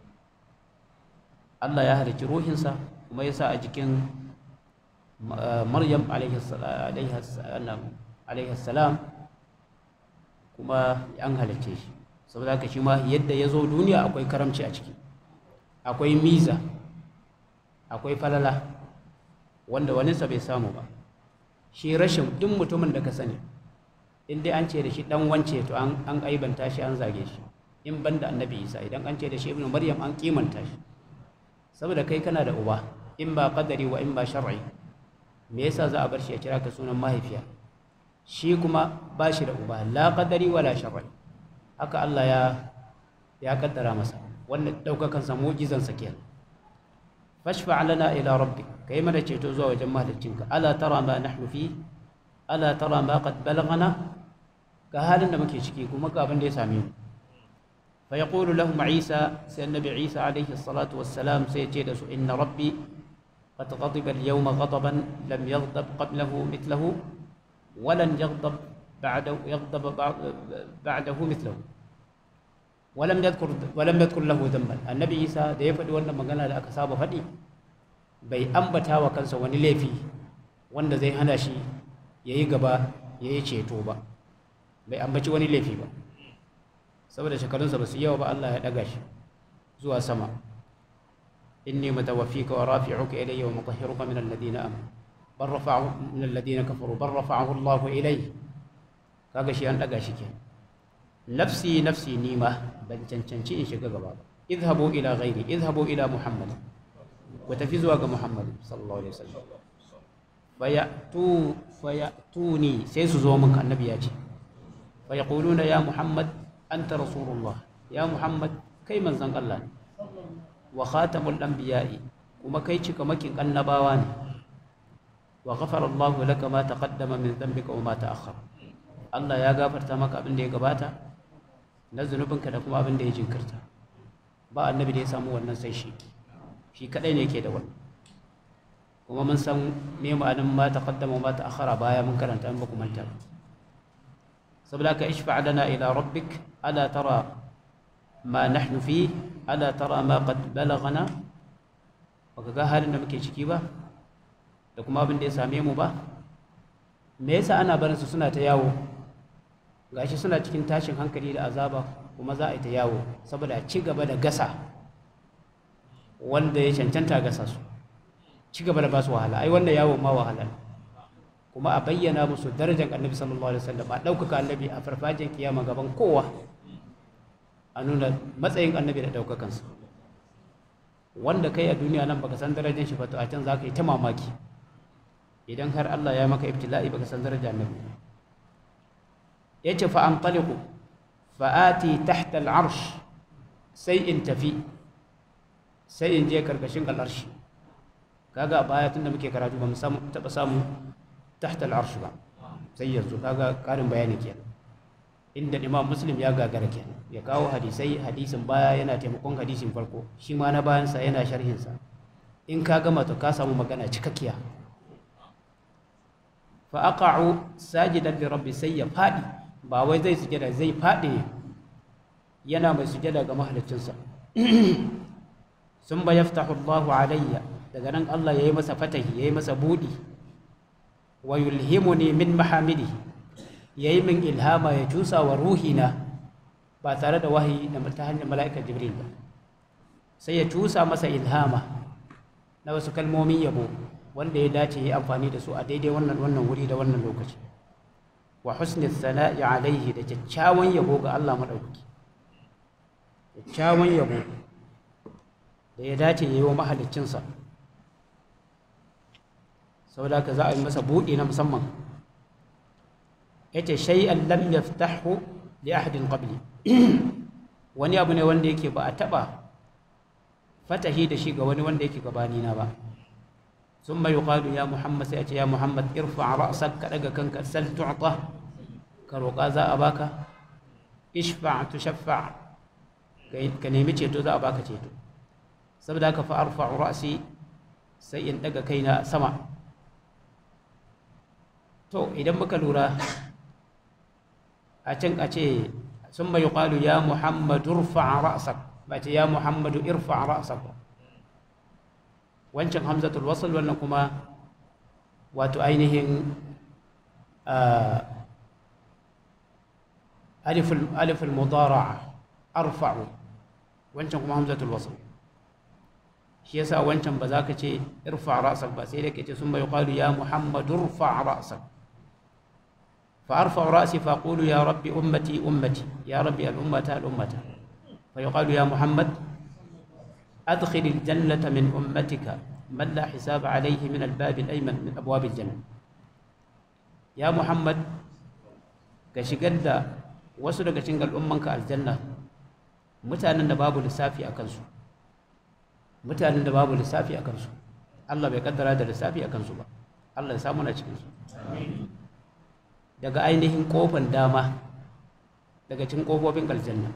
Allah ya halicci ruhinsa kuma ya sa a jikin Maryam alaihi salam kuma an halicce shi saboda haka shi ma yadda ya zo duniya akwai karamci a ciki akwai miza akwai falala wanda waninsa bai samu ba shi rashin duk mutumin da ka sani in dai an ce da shi dan wance to an aibanta shi an zage shi in banda annabi isa idan an ce da shi ibnu maryam an kimanta shi saboda kai kana da uba in ba qadari wa in ba shar'i me yasa za a bar shi ya kira ka sunan mahaifiya shi kuma ba shi da uba la qadari wala shar'i haka Allah ya ya kaddara masa wannan daukakan sa mu'jizan sa kenan fashfa lana ila rabbik kai mana ceto zuwa wajen mahaliccinka ala tara ma nahnu fi ala tara ma qad balagana ga halin da muke ciki kuma ga abin da ya same mu fa yaqulu lahum isa sai annabi isa alaihi salatu wassalam sai ya ce da su inna rabbi qad ghadiba al-yawma ghadaban lam yaghdab qablahu mithlahu wa lan yaghdab ba'dahu yaghdab ba'dahu mithlahu ولم يذكر ولم يذكر له ذنبا النبي عيسى da ya faɗi wannan magana da aka saba faɗi bai ambata wa kansa wani laifi wanda zai hana shi ya yi gaba ya yi ceto ba bai ambaci wani laifi ba saboda shekarunsa ba su yawa ba Allah ya ɗaga shi zuwa sama inni mutawaffika wa rafi'uka ilayya wa mutahhiruka min alladhina amanu bal rafa'ahu min alladhina kafaru bal rafa'ahu Allah ilayhi kaga shi an ɗaga shi kenan nafsi nafsi nima ban cancanci in shiga gaba ba idhabu ila ghairi idhabu ila muhammad ku tafi zuwa ga muhammad sallallahu alaihi wasallam fayatu fayatuni sai su zo min annabi ya ce fayaquluna ya muhammad anta rasulullah ya muhammad kai manzon Allah ne wa khatamul anbiya'i kuma kai cika makin annabawa ne wa ghafara Allahu laka ma taqaddama min dhanbika wa ma ta'akhkhara Allah ya gafarta maka abin da ya gabata na zunubinka da kuma abin da ya jinkirta ba annabi da ya samu wannan sai shi shi kadai ne ke da wannan kuma mun san me ma'anin ma taqaddama ma ta'akhkhara baya mun karanta in ba ku manta saboda ka ishfa lana ila rabbik ala tara ma nahnu fi ala tara ma qad balaghana baka ga halin da muke ciki ba da kuma abin da ya same mu ba me yasa ana barin su suna ta yawo gashi suna cikin tashin hankali da azaba kuma za a yi ta yawo saboda a ci gaba da gasa wanda ya cancanta gasa su ci gaba da ba su wahala ai wannan yawo ma wahala kuma a bayyana musu darajar annabi sallallahu alaihi wasallam a ɗaukaka annabi a farfajin kiyama gaban kowa a nuna matsayin annabi da ɗaukakansa wanda kai a duniya nan baka san darajar shi ba to a can za ka yi ta mamaki idan har Allah ya maka ibtila'i baka san darajar annabi yace fa antaliqu fa ati tahta al'arsh sai in tafi sai in je karkashin al'arshi kaga baya tunda muke karatu ba mu samu taba samu tahta al'arsh ba sai yanzu kaga karin bayani kenan inda imam muslim ya gagara kenan ya kawo hadisai hadisin baya yana taimakon hadisin farko shi ma na bayansa yana sharhinsa in ka gama to ka samu magana cikakkiya fa aqa'u sajidan li rabbi sai ya fadi ba wai zai sujada zai fadi yana mai sujada ga mahaliccinsa sun ba yaftahu Allahu alayya daga nan Allah yayi masa fatahi yayi masa budi wa yulhimuni min mahamidi yayi min ilhama ya cusa wa ruhina ba tare da wahayi da ta hanyar mala'ikar jibril ba sai ya cusa masa ilhama na wasu kalmomin yabo wanda ya dace yi amfani da su a daidai wannan wannan wuri da wannan lokaci wa husni sana'i alaihi da kyakkyawan yabo ga Allah madaukaki kyakkyawan yabo da ya dace yi wa mahaliccinsa saboda ka za a yi masa buɗe na musamman yace shay'an lam yaftahu li ahadin qabli wani abu ne wanda yake ba a taba fatahi da shi ga wani wanda yake gabani na ba ثم يقال يا محمد سيأتي يا محمد ارفع رأسك كدغ كنك سل تعطى كروقا ذا أباك اشفع تشفع كنيمي تشيتو ذا أباك تشيتو سبدا fa arfa'u ra'si sai in daga kaina sama to idan muka lura a can a ce sun mai ƙwalu ya muhammadu rufa ra'asak ba ce ya muhammadu irfa ra'asak ba wancan hamzatul wasl wannan kuma wato ainihin aliful mudara'a arfa'u wancan kuma hamzatul wasl shi yasa wancan ba za ka ce irfa ra'sak ba sai dai ka ce sun bai qalu ya muhammadu irfa ra'sak fa arfa ra'si fa qulu ya rabbi ummati ummati ya rabbi al ummata al ummata fa yuqalu ya muhammad adkhil al jannata min ummatika man la hisaba alayhi min al bab al ayman min abwab al jannah ya muhammad ka shigar da wasu daga cikin al'ummanka aljanna mutanen da babu lissafi a kansu mutanen da babu lissafi a kansu Allah bai kaddara da lissafi a kansu ba Allah ya samu na cikinsu daga ainihin kofan dama daga cikin kofofin aljanna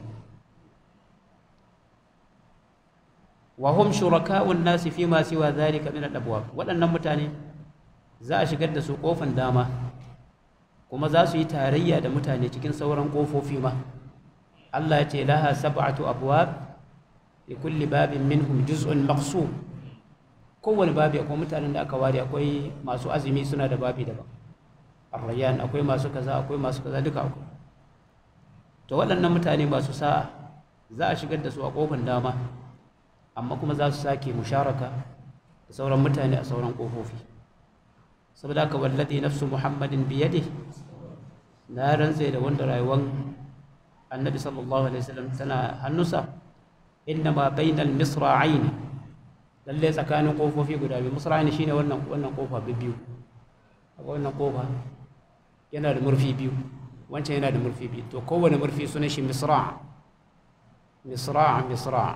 wa hum shuraka'un nasi fi ma siwa zalika min al-abwab waɗannan mutane za a shigar da su kofan dama kuma za su yi tarayya da mutane cikin sauran kofofi ma Allah ya ce laha sab'atu abwab li kulli babin minhum juz'un maqsum kowane babi akwai mutanen da aka ware akwai masu azumi suna da babi daban arrayan akwai masu kaza akwai masu kaza duka akwai to waɗannan mutane masu sa'a za a shigar da su a kofar dama amma kuma za su sake musharaka da sauran mutane a sauran kofofi saboda haka wallazi nafsu muhammadin biyadihi na rantse da wanda rayuwar annabi sallallahu alaihi wasallam tana hannunsa inna ma bainal misra'aini lalle tsakanin kofofi guda biyu misra'aini shine wannan wannan kofa biyu akwai wannan kofa yana da murfi biyu wancan yana da murfi biyu to kowane murfi sunan shi misra' misra' misra'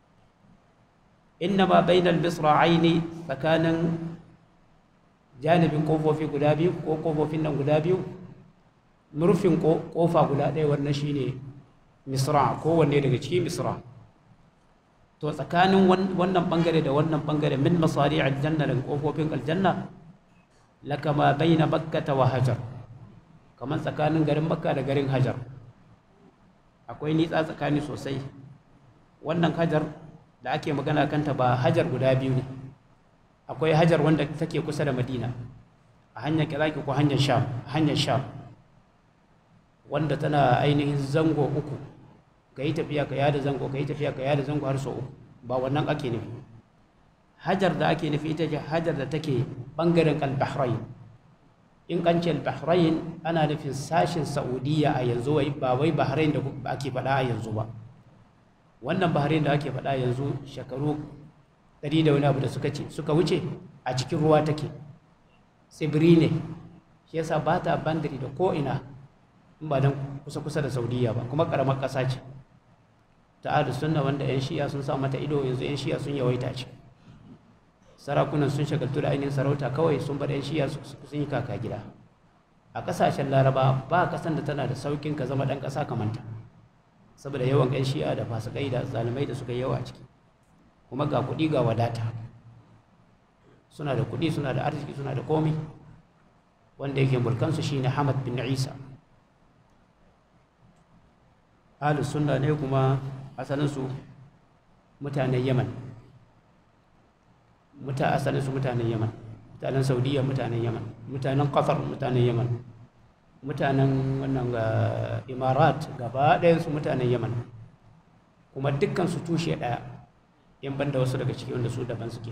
inna ma bainal misra'aini tsakanin janibin kofofi guda biyu ko kofofin nan guda biyu murfin kofa guda ɗaya wannan shine misra kowanne daga cikin misra to tsakanin wannan bangare da wannan bangare min masari aljanna daga kofofin aljanna laka ma baina makkata wa hajar kamar tsakanin garin makka da garin hajar akwai nitsa tsakani sosai wannan hajar da ake magana kanta ba hajar guda biyu ne akwai hajar wanda take kusa da madina a hanyar kiraki ko hanyar sham hanyar sham wanda tana ainihin zango uku ka yi tafiya ka yada zango ka yi tafiya ka yada zango har sau uku ba wannan ake nufi hajar da ake nufi ita ce hajar da take bangaren al-bahrain in kan ce al-bahrain ana nufin sashin saudiya a yanzu wai ba wai bahrain da ake faɗa a yanzu ba wannan bahrain da ake faɗa yanzu shekaru ɗari da wani abu da suka ce suka wuce a cikin ruwa take tsibiri ne shi yasa ba ta bandari da ko'ina in ba don kusa-kusa da saudiya ba kuma ƙaramar ƙasa ce ta adu sunna wanda 'yan shiya sun sa mata ido yanzu 'yan shiya sun yawaita ce sarakunan sun shagaltu da ainihin sarauta kawai sun bar 'yan shiya sun yi kaka gida a ƙasashen laraba ba ƙasan da tana da saukin ka zama ɗan ƙasa kamanta saboda yawan 'yan shiya da fasikai da zalimai da suka yi yawa a ciki kuma ga kuɗi ga wadata suna da kuɗi suna da arziki suna da komi wanda yake mulkansu shine Hamad bin Isa ahlus sunna ne kuma asalinsu mutanen Yaman muta asalinsu mutanen Yaman mutanen Saudiya mutanen Yaman mutanen Qatar mutanen Yaman mutanen wannan ga Imarat gaba ɗayan su mutanen Yaman kuma dukkan su tushe ɗaya in banda wasu daga ciki wanda su daban suke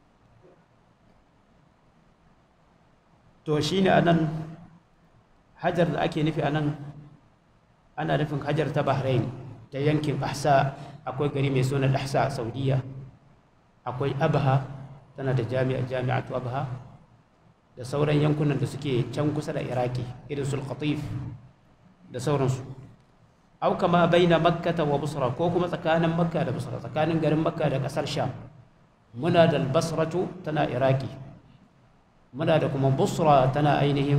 to shine anan hajar da ake nufi anan ana nufin hajar ta bahrain ta yankin ahsa akwai gari mai suna ahsa a saudiya akwai abha tana da jami'a jami'atu abha da sauran yankunan da suke can kusa da iraki irin sul khatif da sauransu au kama baina makkata wa busra ko kuma tsakanin makka da busra tsakanin garin makka da kasar sham muna da basratu tana iraki muna da kuma busra tana ainihin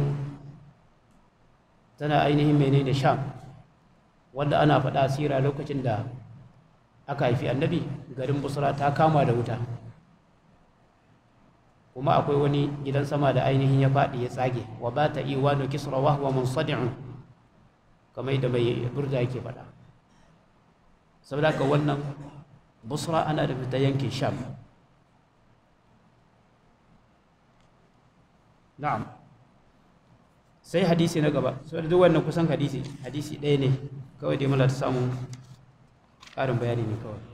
tana ainihin menene sham wanda ana faɗa sira lokacin da aka haifi annabi garin busra ta kama da wuta kuma akwai wani gidan sama da ainihin ya faɗi ya tsage wa ba ta iwanu kisra wa huwa munsadi'un kamar da mai burda yake faɗa saboda haka wannan busra ana da fita yankin sham na'am sai hadisi na gaba saboda duk wannan kusan hadisi hadisi ɗaya ne kawai dai muna ta samun ƙarin bayani ne kawai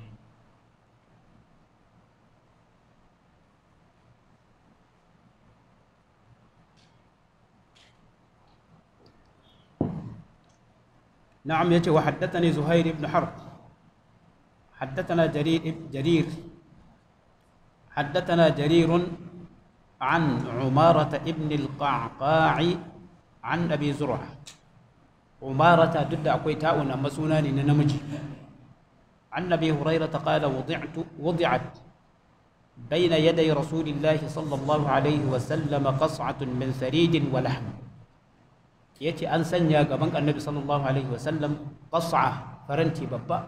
نعم يجي وحدثني زهير بن حرب حدثنا جرير جرير حدثنا جرير عن عمارة ابن القعقاع عن أبي زرعة عمارة ضد أكويتاء مسونان نمجي عن أبي هريرة قال وضعت وضعت بين يدي رسول الله صلى الله عليه وسلم قصعة من ثريد ولحم يأتي أن سنيا قبنك النبي صلى الله عليه وسلم قصعة فرنتي بابا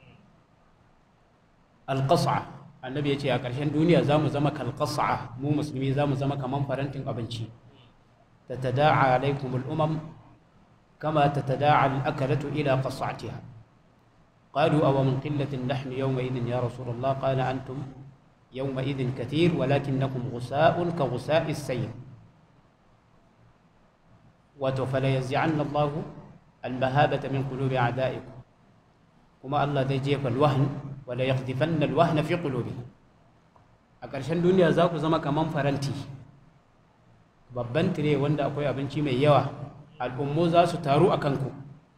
القصعة النبي يأتي أكرشان دنيا زام زمك القصعة مو مسلمي زام زمك من فرنتي أبنشي تتداعى عليكم الأمم كما تتداعى الأكلة إلى قصعتها قالوا أو من قلة اللحم يومئذ يا رسول الله قال أنتم يومئذ كثير ولكنكم غساء كغساء السيل فلينزعن الله المهابة من قلوب أعدائكم كما الله ذي جيف الوهن ولا يقذفن الوهن في قلوبهم أكرشان دنيا زاكو زما كمان فرنتي babban tire wanda akwai abinci mai yawa al'ummu za su taru a kanku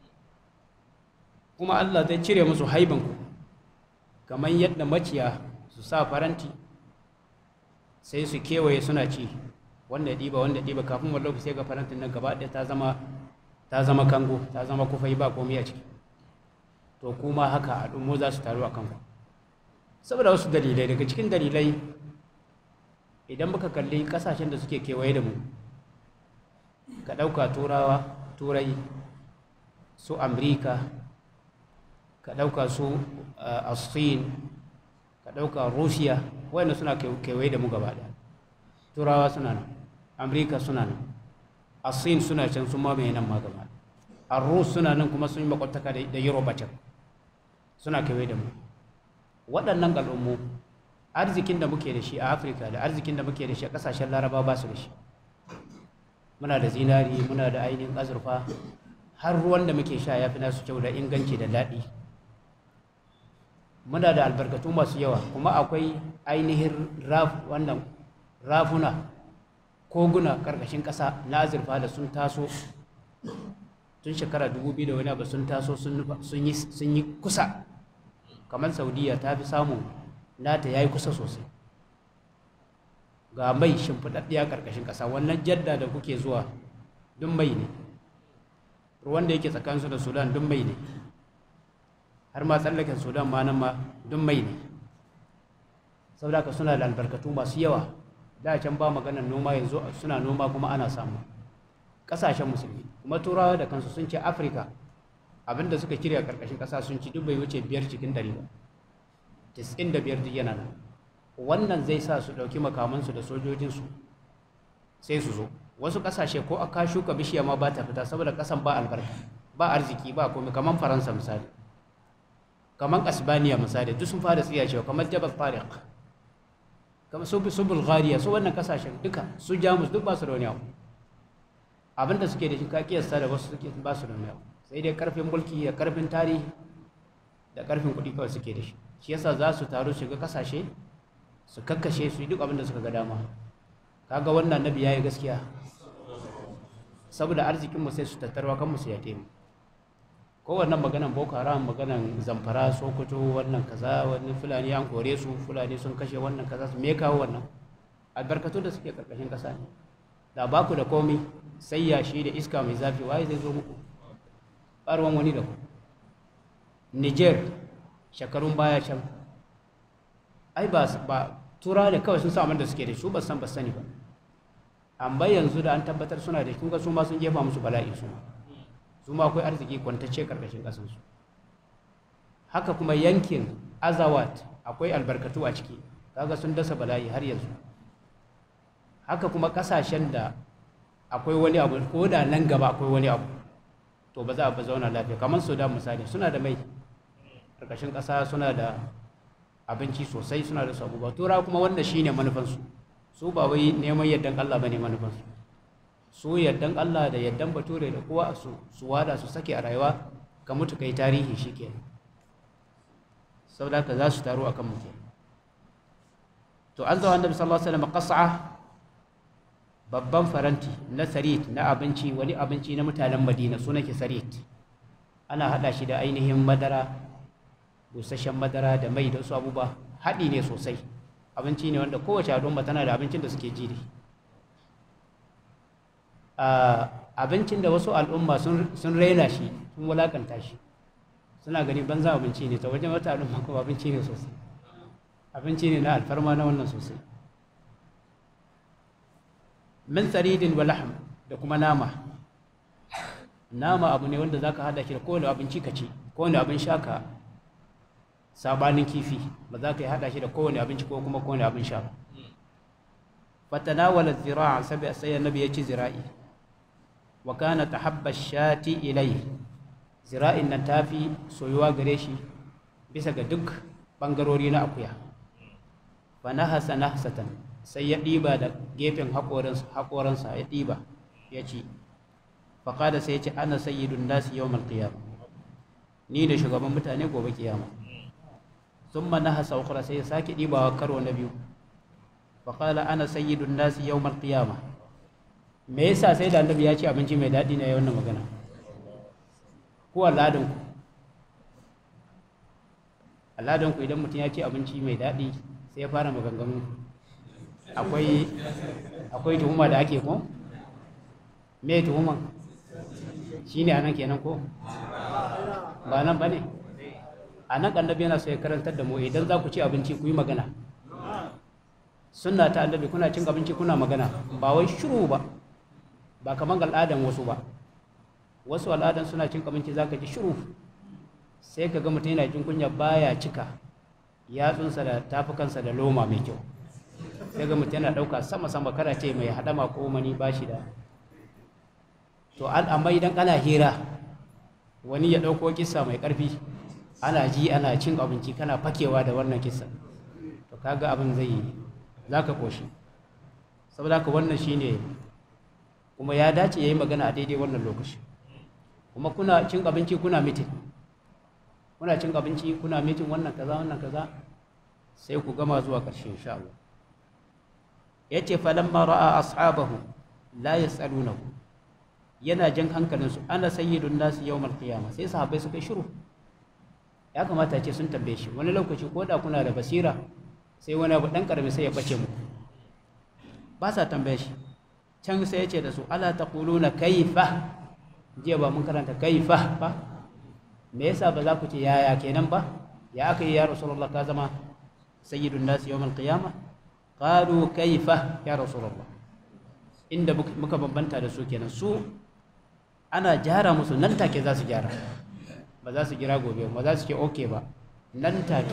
kuma Allah zai cire musu haibanku kamar yadda maciya su sa faranti sai su kewaye suna ci wanda ɗiba wanda ɗiba kafin wani lokaci sai ga farantin nan gaba ɗaya ta zama ta zama kango ta zama kufai ba komai a ciki to kuma haka al'ummu za su taru a kanku saboda wasu dalilai daga cikin dalilai idan muka kalli kasashen da suke kewaye da mu ka ɗauka turawa turai su amurka ka ɗauka su asin ka ɗauka russia wanda suna kewaye da mu gaba ɗaya turawa suna nan amurka suna nan asin suna can sun mamaye nan ma gaba arus suna nan kuma sun yi makwataka da yoruba can suna kewaye da mu waɗannan al'ummu arzikin da muke da shi a afirka da arzikin da muke da shi a ƙasashen laraba ba su da shi muna da zinari muna da ainihin azurfa har ruwan da muke sha ya fi nasu kyau da inganci da daɗi muna da albarkatu masu yawa kuma akwai ainihin wannan rafuna koguna ƙarƙashin ƙasa na azurfa da sun taso tun shekara dubu biyu da wani abu sun taso sun yi kusa kamar saudiya ta fi samun nata ya yi kusa sosai ga mai shimfiɗaɗɗiya ƙarƙashin ƙasa wannan jadda da kuke zuwa duk mai ne ruwan da yake tsakaninsu da sudan duk mai ne har ma tsallaken sudan ma nan ma duk mai ne saboda ka suna da albarkatu masu yawa da can ba maganar noma yanzu suna noma kuma ana samu ƙasashen musulmi kuma turawa da kansu sun ce afirka abinda suka kirya ƙarƙashin ƙasa sun ci duk bai wuce biyar cikin ɗari ba tis'in da biyar duk yana nan wannan zai sa su ɗauki makamansu da sojojinsu sai su zo wasu ƙasashe ko aka shuka bishiya ma ba ta fita saboda ƙasan ba albarka ba arziki ba komai kamar faransa misali kamar asbaniya misali duk sun fara tsiya cewa kamar jabal tariq kamar su su bulgaria su wannan ƙasashen duka su jamus duk ba su da wani abu abinda suke da shi ka kiyasta da wasu suke ba su da wani abu sai dai karfin mulki da karfin tarihi da karfin kuɗi kawai suke da shi shi yasa za su taru shiga kasashe su kakkashe su yi duk abin da suka ga dama kaga wannan nabi yayi gaskiya saboda arzikin mu sai su tattarwa kan mu su yake mu ko wannan maganan boko haram maganan zamfara sokoto wannan kaza wani fulani an kore su fulani sun kashe wannan kaza su me kawo wannan albarkatu da suke karkashin kasa ne da ba ku da komi sai yashi da iska mai zafi waye zai zo muku ɓarwan wani da ku niger shekarun baya can ai ba ba tura ne kawai sun samu da suke da shi ba san ba sani ba amma yanzu da an tabbatar suna da kun ga su ma sun jefa musu bala'i su ma su ma akwai arziki kwantacce karkashin kasan su haka kuma yankin azawat akwai albarkatu a ciki kaga sun dasa bala'i har yanzu haka kuma kasashen da akwai wani abu ko da nan gaba akwai wani abu to ba za a ba zauna lafiya kamar sudan misali suna da mai ƙarƙashin ƙasa suna da abinci sosai suna da sabu ba tura kuma wanda shi ne manufansu su ba wai neman yardan allah ba ne manufansu su yardan allah da yardan bature da kowa su su wada su sake a rayuwa ka mutu kai tarihi shi ke saboda haka za su taru akan muke to an zo annabi sallallahu alaihi wasallam qas'a babban faranti na sarit na abinci wani abinci na mutanen madina su nake sarit ana hada shi da ainihin madara busasshen madara da mai da su abubuwa haɗi ne sosai abinci ne wanda kowace al'umma tana da abincin da suke ji da abincin da wasu al'umma sun raina shi sun wulakanta shi suna gani banza abinci ne ta wajen wata al'umma kuma abinci ne sosai abinci ne na alfarma na wannan sosai min saridin wa lahm da kuma nama nama abu ne wanda zaka hada shi da kowane abinci ka ci kowane abin sha ka sabanin kifi ba za ka yi hada shi da kowane abinci ko kuma kowane abin sha ba fatanawala zira'a sabi sai annabi ya ci zira'i wa kana tahabba shati ilai zira'in nan tafi soyuwa gare shi bisa ga duk bangarori na akuya fa nahasa nahsatan sai ya ɗiba da gefen haƙoransa ya ɗiba ya ci faƙada sai ya ce ana sayyidun nasi yau malƙiyama ni da shugaban mutane gobe kiyama sun na hasa ukura sai ya sake ɗibawa karo na biyu faƙala ana sayyidun nasi yau malƙiyama me yasa sai da annabi ya ci abinci mai daɗi na yau magana ko al'adunku al'adunku idan mutum ya ci abinci mai daɗi sai ya fara maganganu akwai akwai tuhuma da ake ko me tuhuma shi ne anan kenan ko ba nan ba ne a nan annabi yana so ya karantar da mu idan za ku ci abinci ku yi magana sunna ta annabi kuna cin abinci kuna magana ba wai shiru ba ba kamar al'adan wasu ba wasu al'adan suna cin abinci za ka ji shiru sai ka ga mutum yana jin kunya baya cika yatsunsa da tafukansa da loma mai kyau sai ga mutum yana ɗauka sama-sama kada ce mai haɗama ko mani ba shi da to amma idan ana hira wani ya ɗauko kisa mai ƙarfi ana ji ana cin abinci kana fakewa da wannan kisa to kaga abin zai za ka ƙoshi saboda haka wannan shine kuma ya dace ya yi magana a daidai wannan lokaci kuma kuna cin abinci kuna mitin kuna cin abinci kuna mitin wannan kaza wannan kaza sai ku gama zuwa ƙarshe insha Allah yace falamma ra'a ashabahu la yasalunahu yana jan hankalinsu ana sayyidun nasi yawmal qiyamah sai sahabbai suka shiru ya kamata ce sun tambaye shi wani lokaci ko da kuna da basira sai wani abu dan karami sai ya bace muku ba sa tambaye shi can sai ya ce da su ala taquluna kaifa jiya ba mun karanta kaifa ba me yasa ba za ku ce yaya kenan ba ya aka yi ya rasulullah ka zama sayyidun nasi yawmal qiyamah qalu kaifa ya rasulullah inda muka bambanta da su kenan su ana gyara musu nan take za su gyara ba za su gira gobe ba za su ce okay ba nan take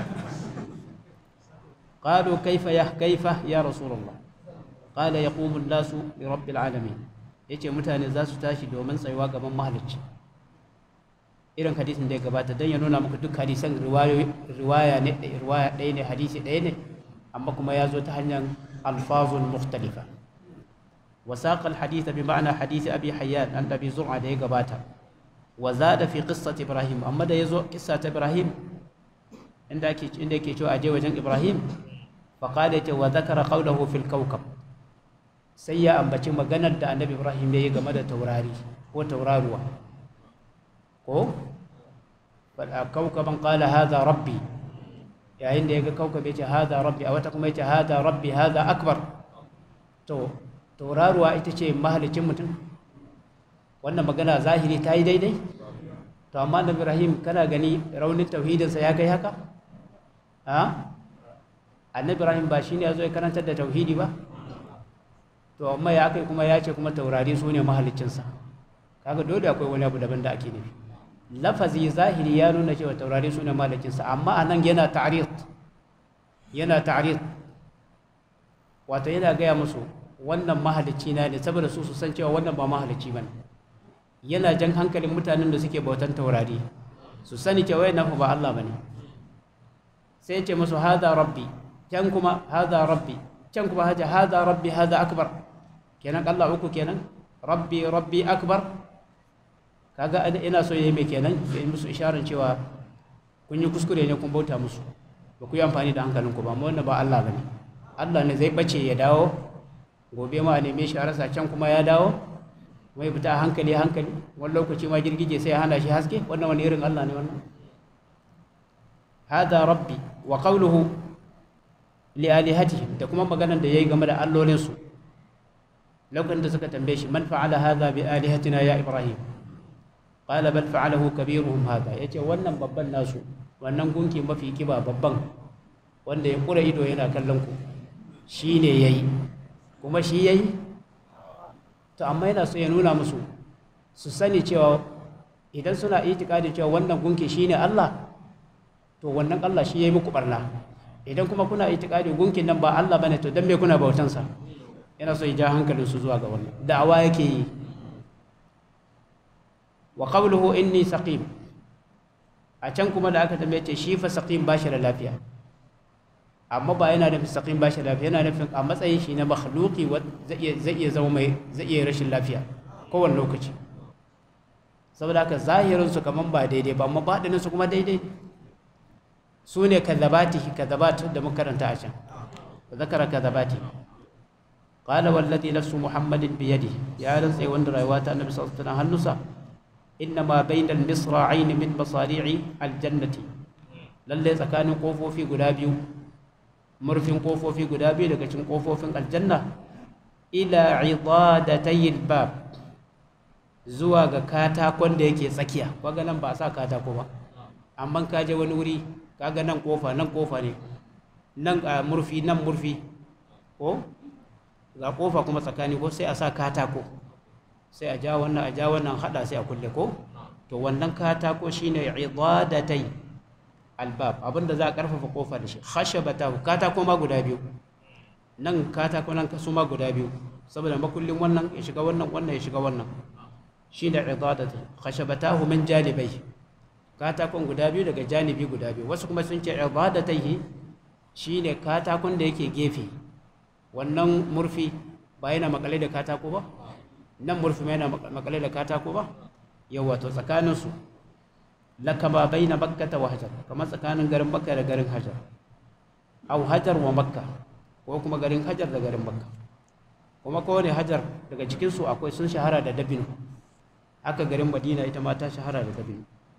qalu kaifa ya kaifa ya rasulullah qala yaqumu an-nasu li rabbil alamin yace mutane za su tashi domin tsayuwa gaban mahalicci irin hadisin da ya gabata don ya nuna muku duk hadisan riwaya ne riwaya ɗaya ne hadisi ɗaya ne amma kuma ya zo ta hanyar alfazun mukhtalifa وساق الحديث بمعنى حديث أبي حيان عن أبي زرعة ده قباتا وزاد في قصة إبراهيم أما ده يزو قصة إبراهيم عندك عندك يشو أجي وجن إبراهيم فقال وذكر قوله في الكوكب سيا أم بچي مغنى ده النبي إبراهيم ده يغمى توراري هو توراروا ko kawkaban qala hadha rabbi yayin da yaga kawkab yace hadha rabbi a wata kuma yace hadha rabbi hadha akbar to tauraruwa ita ce mahalicin mutum wannan magana zahiri ta yi daidai to amma annabi ibrahim kana gani raunin tauhidinsa ya kai haka ha annabi ibrahim ba shine ya zo ya karantar da tauhidi ba to amma ya kai kuma ya ce kuma taurari su ne mahalicinsa kaga dole akwai wani abu daban da ake nufi lafazi zahiri ya nuna cewa taurari su ne mahalicinsa amma a nan yana ta'arid yana ta'arid wato yana gaya musu wannan mahalicci na ne saboda su su san cewa wannan ba mahalicci bane yana jan hankalin mutanen da suke bautan taurari su sani cewa yana fa ba Allah bane sai ce musu hada rabbi can kuma hada rabbi can kuma haja hada rabbi hada akbar kenan Allah uku kenan rabbi rabbi akbar kaga ina so yayi mai kenan ya yi musu isharar cewa kun yi kuskure ne kun bauta musu ba ku yi amfani da hankalinku ba amma wannan ba Allah bane Allah ne zai bace ya dawo gobe ma a neme shi a rasa can kuma ya dawo mai fita a hankali hankali wani lokaci ma girgije sai ya hana shi haske wannan wani irin Allah ne wannan hada rabbi wa qawluhu li alihatihim da kuma maganar da yayi game da allolin su lokacin da suka tambaye shi man fa'ala hadha bi alihatina ya ibrahim qala bal fa'alahu kabiruhum hadha yace wannan babban nasu wannan gunki mafi kiba babban wanda ya kura ido yana kallon ku shine yayi kuma shi yayi to amma yana so ya nuna musu su sani cewa idan suna itikadi cewa wannan gunki shine Allah to wannan Allah shi yayi muku barna idan kuma kuna itikadi gunkin nan ba Allah bane to dan me kuna bautan sa yana so ya ja hankalin su zuwa ga wannan da'awa yake yi wa qawluhu inni saqim a can kuma da aka tambaye ce shi fa saqim ba shi da lafiya amma ba yana nufin saqim ba shi da lafiya yana nufin a matsayin shi na makhluqi zai iya zama mai zai iya rashin lafiya kowane lokaci saboda haka zahirin su kaman ba daidai ba amma baɗinin su kuma daidai su ne kadhabatihi kadhabat da muka karanta a can zakara kadhabati qala wallazi nafsu muhammadin bi yadihi ya rantsa wanda rayuwa ta annabi sallallahu alaihi wasallam hannusa innama bainal misra'ain min masari'i aljannati lalle tsakanin kofofi guda biyu murfin kofofi guda biyu daga cikin kofofin aljanna ila idadatayil bab zuwa ga katakon da yake tsakiya kaga nan ba a sa katako ba amma ka je wani wuri kaga nan kofa nan kofa ne nan murfi nan murfi ko ga kofa kuma tsakani ko sai a sa katako sai a ja wannan a ja wannan hada sai a kulle ko to wannan katako shine idadatai albab abinda za a karfafa kofa da shi khashabata katako ma guda biyu nan katako nan kasu ma guda biyu saboda makullin wannan ya shiga wannan wannan ya shiga wannan shine idadatai khashabatahu min janibai katakon guda biyu daga janibi guda biyu wasu kuma sun ce idadatai shine katakon da yake gefe wannan murfi ba yana makale da katako ba nan murfi mai yana makale da katako ba yau wato tsakaninsu lakama bai na bakkata wa hajar kamar tsakanin garin bakka da garin hajar au hajar wa makka ko kuma garin hajar da garin makka kuma kowane hajar daga cikinsu akwai sun shahara da dabino haka garin madina ita ma ta shahara da dabino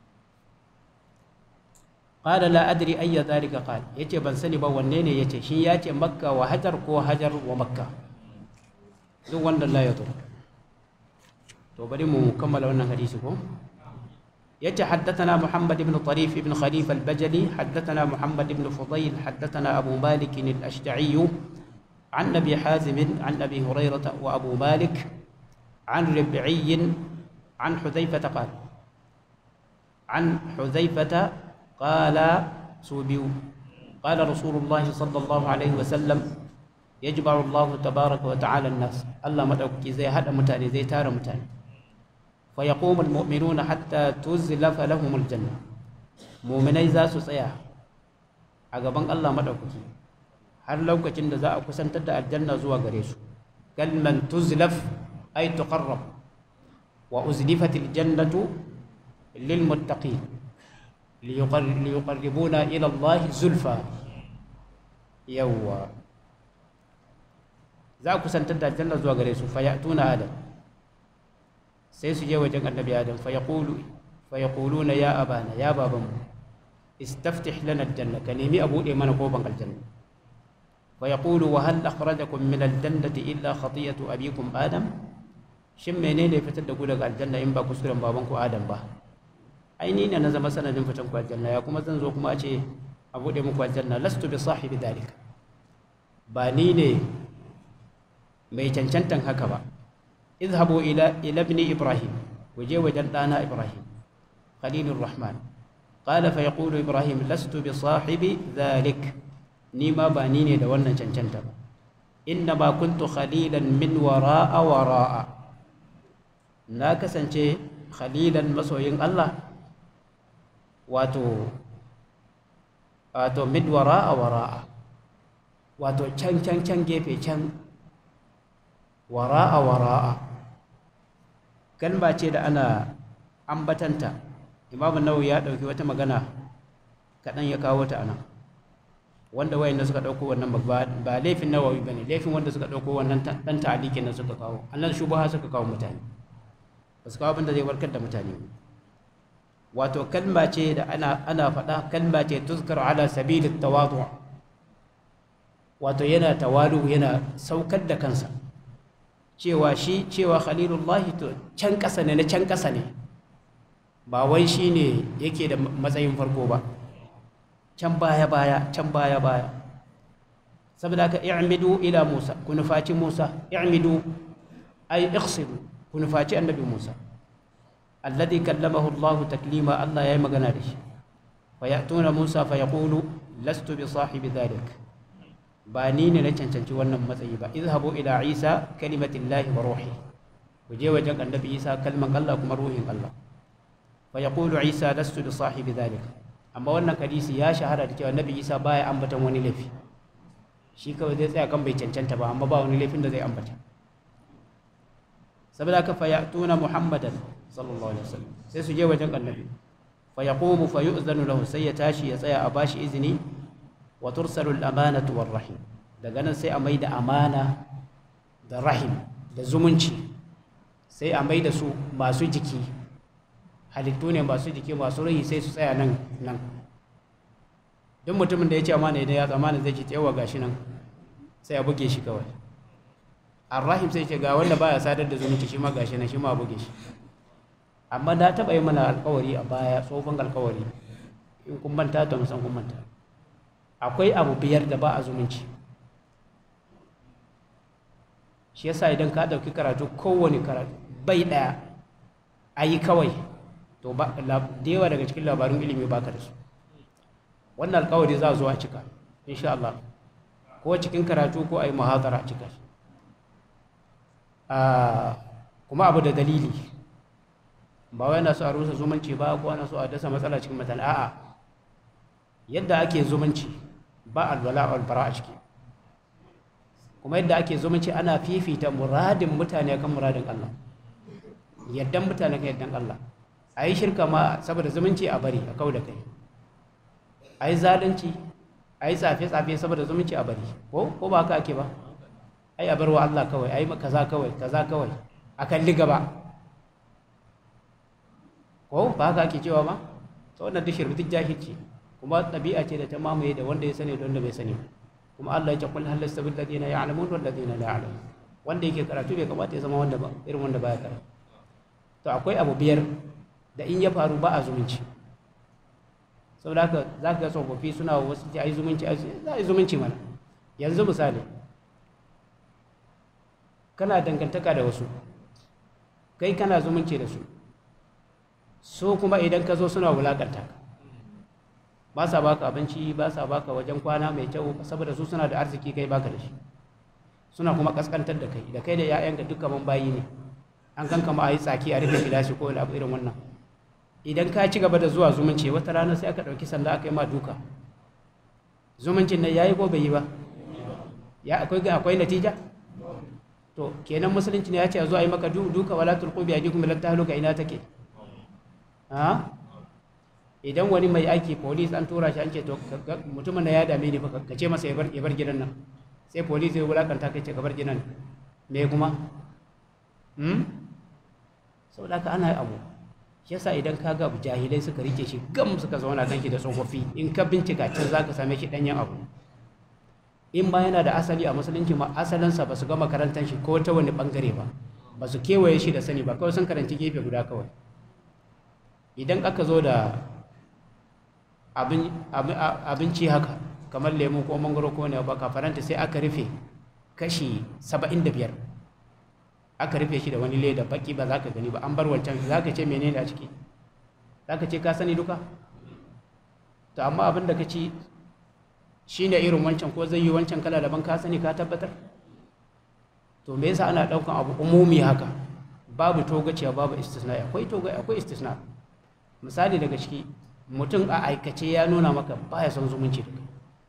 qala la adri ayya dhalika qal yace ban sani ba wanne ne yace shi yace makka wa hajar ko hajar wa makka duk wanda la yato to bari mu kammala wannan hadisi ko yace haddathana muhammad ibn tarif ibn khalifa al-bajali haddathana muhammad ibn fudayl haddathana abu malik al-ashja'i عن ابي حازم عن ابي هريره وابو مالك عن ربعي عن حذيفه قال عن حذيفه قال سوبيو قال رسول الله صلى الله عليه وسلم يجمع الله تبارك وتعالى الناس الله مدعوكي زي هذا متاني زي تار متاني فيقوم المؤمنون حتى تزلف لهم الجنة مؤمني ذا سسيا أجابان الله مدعوكي har lokacin da za a kusantar da aljanna zuwa gare su kalman tuzlaf ay tuqarrab wa uzlifat aljannatu lilmuttaqin liyuqarribuna ila Allah zulfa yawwa za a kusantar da aljanna zuwa gare su fa ya'tuna adam sai su je wajen annabi adam fa yaqulu fa yaquluna ya abana ya babanmu istaftih lana aljanna ka nemi a bude mana kofan aljanna fa yaqulu wa hal akhrajakum min aljannati illa khatiyatu abikum adam shin menene fitar da ku daga aljanna in ba kuskuren babanku adam ba ai ni ne na zama sanadin fitan ku aljanna ya kuma zan zo kuma a ce a bude muku aljanna lastu bi sahibi dalika ba ni ne mai cancantan haka ba izhabu ila ila ibni ibrahim ku je wajen ɗana ibrahim khalilur rahman qala fa yaqulu ibrahim lastu bi sahibi dhalik ni ma ba ni ne da wannan cancanta ba inna ma kuntu khalilan min wara'a wara'a na kasance khalilan masoyin Allah wato wato min wara'a wara'a wato can can can gefe can wara'a wara'a kalma ce da ana ambatanta imamu nawawi ya ɗauki wata magana kaɗan ya kawo ta anan wanda wayanda suka ɗauko wannan ba ba laifin nawawi bane laifin wanda suka ɗauko wannan ɗan ta'alikin nan suka kawo annan shubaha suka kawo mutane ba su kawo abin da zai warkar da mutane wato kalma ce da ana ana faɗa kalma ce tuzkar ala sabilit tawadu wato yana tawadu yana saukar da kansa cewa shi cewa khalilullahi to can ƙasa ne na can ƙasa ne ba wai shi ne yake da matsayin farko ba can baya baya can baya baya saboda haka i'midu ila musa ku nufaci musa i'midu ay iqsidu ku nufaci annabi musa alladhi kallamahu allah taklima allah yayi magana da shi fa ya'tuna musa fa yaqulu lastu bi sahibi dhalik ba ni ne na cancanci wannan matsayi ba izhabu ila isa kalimatillahi wa ruhi ku je wajen annabi isa kalman allah kuma ruhin allah fa yaqulu isa lastu bi sahibi dhalik amma wannan hadisi ya shahara da cewa nabi isa baya ambatan wani laifi shi kawai zai tsaya kan bai cancanta ba amma ba wani laifin da zai ambata saboda haka fa ya'tuna muhammadan sallallahu alaihi wasallam sai su je wajen annabi fa yaqumu fa yu'zanu lahu sai ya tashi ya tsaya a bashi izini wa tursalu al-amanatu war rahim daga nan sai a mai da amana da rahim da zumunci sai a mai da su masu jiki halittu ne masu jiki masu rai sai su tsaya nan nan duk mutumin da ya ce amana idan ya tsamana zai ce yawa gashi nan sai a buge shi kawai arrahim sai ce ga wanda baya sadar da zumunci shi ma gashi nan shi ma a buge shi amma da taɓa yi mana alkawari a baya tsofin alkawari in kun manta to musan kun manta akwai abu biyar da ba a zumunci shi yasa idan ka ɗauki karatu kowane karatu bai ɗaya a yi kawai to da yawa daga cikin labarin ilimi baka da su wannan alkawari za a zo a cika insha Allah ko cikin karatu ko a yi muhazara a cika shi kuma abu da dalili ba wai na so a rusa zumunci ba ko ana so a dasa matsala cikin mutane a'a yadda ake zumunci ba alwala wal bara a ciki kuma yadda ake zumunci ana fifita muradin mutane kan muradin Allah yaddan mutane kan yaddan Allah a yi shirka ma saboda zumunci a bari a kau da kai a yi zalunci a yi tsafe-tsafe saboda zumunci a bari ko ko ba haka ake ba ai a bar wa Allah kawai a yi kaza kawai kaza kawai a kalli gaba ko ba haka ake cewa ba ta wannan duk shirbi duk jahilci kuma ɗabi'a ce da ta mamaye da wanda ya sani da wanda bai sani ba kuma Allah ya ce kul hal yastawi alladhina ya'lamun wal ladina la ya'lamun wanda yake karatu bai kamata ya zama wanda ba irin wanda baya karatu to akwai abu biyar da in ya faru ba a zumunci saboda haka za ka ga tsofaffi suna wasu ce a yi zumunci za a yi zumunci mana yanzu misali kana dangantaka da wasu kai kana zumunci da su so kuma idan ka zo suna wulakanta ka ba sa baka abinci ba sa baka wajen kwana mai kyau saboda su suna da arziki kai baka da shi suna kuma kaskantar da kai da kai da 'ya'yanka duk kaman bayi ne an kan kama a yi tsaki a rufe gilashi ko wani abu irin wannan idan ka ci gaba da zuwa zumunci wata rana sai aka ɗauki sanda aka yi ma duka zumuncin nan ya yi ko bai yi ba ya akwai akwai natija to kenan musulunci ne ya ce a zo a yi maka duka wala tulqu bi aydikum ila tahluka ina take ha idan wani mai aiki police an tura shi an ce to mutumin da ya dame ni ka ce masa ya bar gidan nan sai police ya wulakanta kai ce ka bar gidan me kuma hmm saboda ka ana abu shi yasa idan ka ga jahilai suka rike shi gam suka zauna kan shi da tsofaffi in ka bincika can zaka same shi danyen abu in ba yana da asali a musulunci ma asalinsa ba su ga makarantar shi ko ta wani bangare ba ba su kewaye shi da sani ba kawai sun karanci gefe guda kawai idan aka zo da abinci haka kamar lemu ko mangoro ko ne ba faranta sai aka rufe kashi saba'in da biyar aka rufe shi da wani leda baki ba za ka gani ba an bar wancan za ka ce menene a ciki za ka ce ka sani duka to amma abin da ka ci shi ne irin wancan ko zai yi wancan kala daban ka sani ka tabbatar to me yasa ana ɗaukan abu umumi haka babu togaciya babu istisna akwai toga akwai istisna misali daga ciki mutum a aikace ya nuna maka baya son zumunci da kai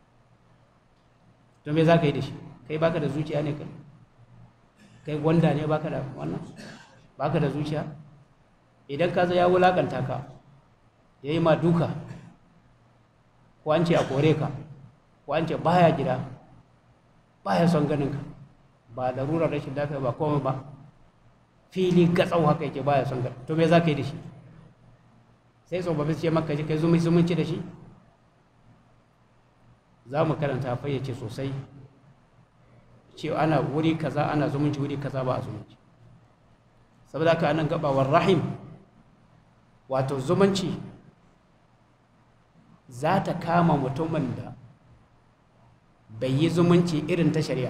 to me za ka yi da shi kai baka da zuciya ne kai kai gwanda ne baka da wannan baka da zuciya idan ka ya wulakanta ka ya yi ma duka ko an ce a kore ka ko an ce baya gida baya son ganin ka ba larurar rashin lafiya ba komai ba fili gatsau haka yake baya son ganin to me za ka yi da shi sai tsofaffi ce maka kai zumunci da shi za mu karanta fayyace sosai ce ana wuri kaza ana zumunci wuri kaza ba a zumunci saboda haka anan gabawar rahim wato zumunci za ta kama mutumin da bai yi zumunci irin ta shari'a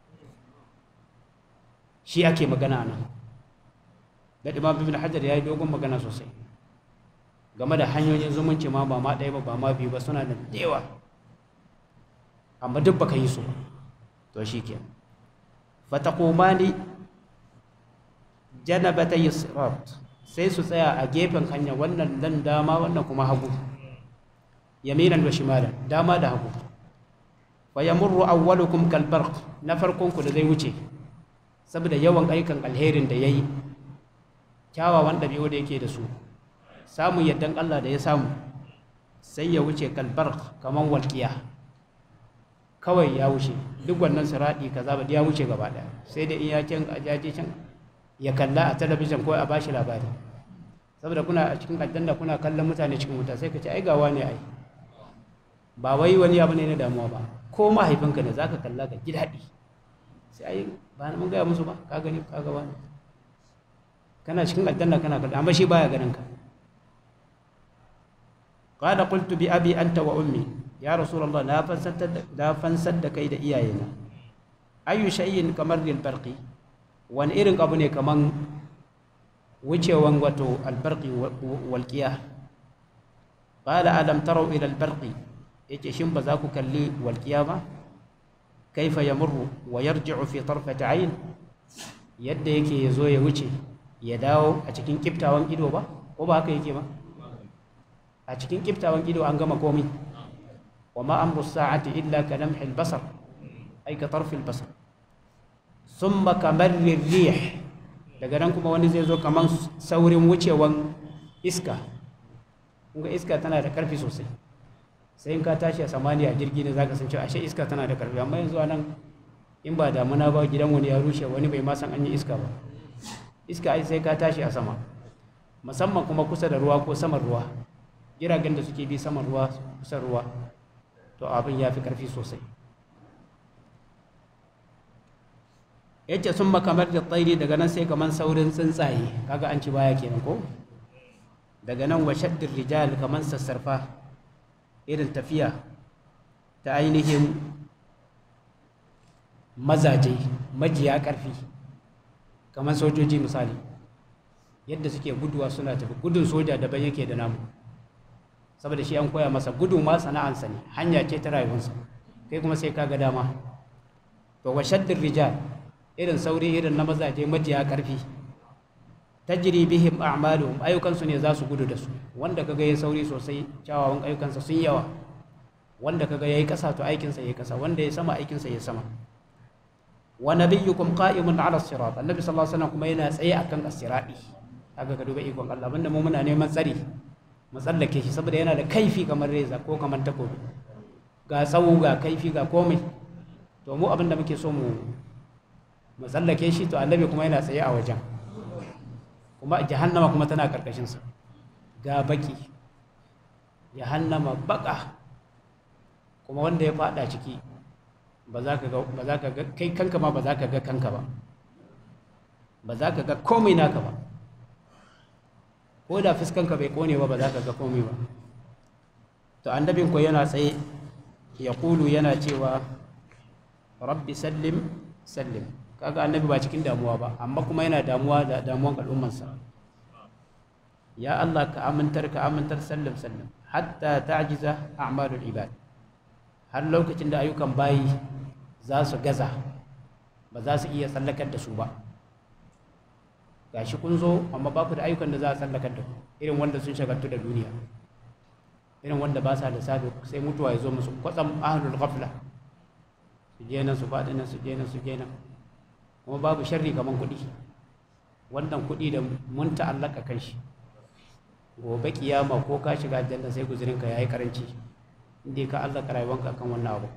shi ake magana nan da imam ibn hajar ya yi dogon magana sosai game da hanyoyin zumunci ma ba ma ɗaya ba ba ma biyu ba suna da yawa amma duk baka yi su to shi ke fatakomani janabata yusrat sai su tsaya a gefen hanya wannan dan dama wannan kuma hagu yaminan wa shimalan dama da hagu fa yamurru awwalukum kal barq na farkon ku da zai wuce saboda yawan aikan alherin da yayi kyawawan ɗabi'u da yake da su samun yardan Allah da ya samu sai ya wuce kal barq kaman walqiya kawai ya wuce duk wannan siradi kaza ba ya wuce gaba daya sai da in ya can a jaje can ya kalla a talabijin ko a bashi labari saboda kuna a cikin aljanna kuna kallon mutane cikin wuta sai ka ce ai gawa ne ai ba wai wani abu ne na damuwa ba ko mahaifinka ne zaka kalla ka ji daɗi sai ai ba mun gaya musu ba ka gani ka gawa ne kana cikin aljanna kana kallon amma shi baya ganin ka qala qultu bi abi anta wa ummi ya rasulullah na fansar da fansar da kai da iyayena ayu shay'in kamar lil barqi wani irin abu ne kaman wucewan wato albarqi walqiya qala alam taraw ila albarqi yace shin ba za ku kalli walqiya ba kaifa yamurru wa yarji'u fi tarfati ayn yadda yake yazo ya wuce ya dawo a cikin kiftawan ido ba ko ba haka yake ba a cikin kiftawan ido an gama komai وما أمر الساعة إلا كلمح البصر أي كطرف البصر ثم كمر الريح daga nan kuma wani zai zo kamar saurin wucewan iska kuma iska tana da karfi sosai sai in ka tashi a samaniya jirgi ne zaka san cewa ashe iska tana da karfi amma yanzu nan in ba damuna ba gidan wani ya rushe wani bai ma san an yi iska ba iska ai sai ka tashi a sama musamman kuma kusa da ruwa ko saman ruwa jiragen da suke bi saman ruwa kusa ruwa to abin ya fi ƙarfi sosai yace sun makamar da tsairi daga nan sai kamar saurin tsuntsaye kaga an ci baya kenan ko daga nan wa shaddir rijal kamar sassarfa irin tafiya ta ainihin mazaje majiya ƙarfi kamar sojoji misali yadda suke guduwa suna tafi gudun soja daban yake da namu saboda shi an koya masa gudu ma sana'ansa ne hanya ce ta rayuwarsa kai kuma sai ka ga dama to wa shaddin rijal irin sauri irin na mazaje majiya karfi tajri bihim a'maluhum ayyukansu ne za su gudu da su wanda kaga yayi sauri sosai kyawawan ayyukansa sun yawa wanda kaga yayi kasa to aikinsa yayi kasa wanda yayi sama aikinsa yayi sama wa nabiyyukum qa'imun 'ala as-sirat annabi sallallahu alaihi wasallam kuma yana tsaye akan as-sirati kaga ka duba ikon Allah banda mu muna neman tsari mu tsallake shi saboda yana da kaifi kamar reza ko kamar takobi ga tsawo ga kaifi ga komai to mu abinda muke so mu mu tsallake shi to annabi kuma yana tsaye a wajen kuma jahannama kuma tana karkashin sa ga baki jahannama baka kuma wanda ya fada ciki ba za ka ga ba za ka ga kai kanka ma ba za ka ga kanka ba ba za ka ga komai naka ba ko da fuskanka bai kone ba ba za ka ga komai ba to annabin ko yana tsaye ya kulu yana cewa rabbi sallim sallim kaga annabi ba cikin damuwa ba amma kuma yana damuwa da damuwan al'ummarsa ya Allah ka amintar ka amintar sallim sallim hatta ta'jiza a'malul ibad har lokacin da ayyukan bayi za su gaza ba za su iya tsallakar da su ba gashi kun zo amma ba ku da ayyukan da za a tsallakar da ku irin wanda sun shagaltu da duniya irin wanda ba sa lissafi sai mutuwa ya zo musu kwatsam ahlul ghafla su je nan su faɗi nan su je nan su je nan kuma babu sharri kamar kuɗi wannan kuɗi da mun ta'allaka kan shi gobe kiyama ko ka shiga aljanna sai guzurinka ya yi karanci inda ka allaka rayuwanka kan wannan abu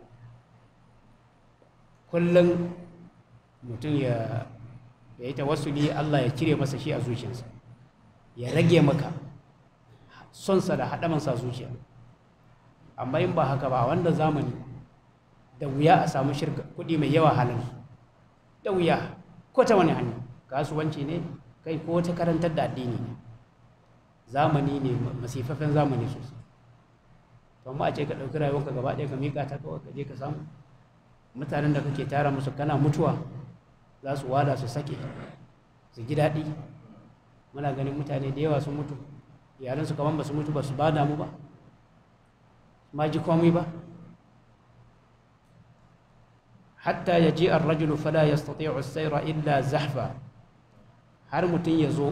kullum mutum ya ya yi tawassuli Allah ya cire masa shi a zuciyarsa ya rage maka sonsa da haɗamansa a zuciya amma in ba haka ba a wanda zamani da wuya a samu shirka kuɗi mai yawa halin da wuya ko ta wani hanya kasuwanci ne kai ko ta karantar da addini ne zamani ne masifafen zamani sosai to amma a ce ka ɗauki rayuwarka gaba ɗaya ka miƙa ta kawai ka je ka samu mutanen da kake tara musu kana mutuwa za su wada su sake su ji daɗi muna ganin mutane da yawa sun mutu iyalansu kamar ba su mutu ba su ba damu ba ma ji komai ba hatta ya ji arrajulu fala ya stati'u sayra illa zahfa har mutum ya zo